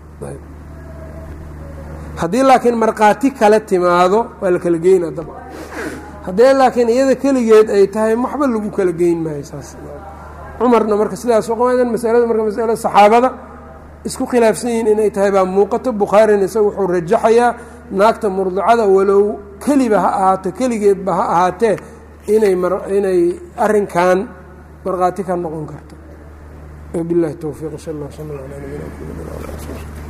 haddii laakiin markhaati kale timaado waa la kala geynaa dabcan haddee laakiin iyada keligeed ay tahay waxba lagu kala geyn maayo saas cumarna marka sidaas qamadan masalada marka masalada saxaabada isku khilaafsan yihiin inay tahay baa muuqato bukhaarina isaga wuxuu rajaxayaa naagta murdicada walow keliba ha ahaato keligeedba ha ahaatee inay inay arrinkan markhaati ka noqon karto wabilahi towfiiq sal allah sal ala nabina mxamedi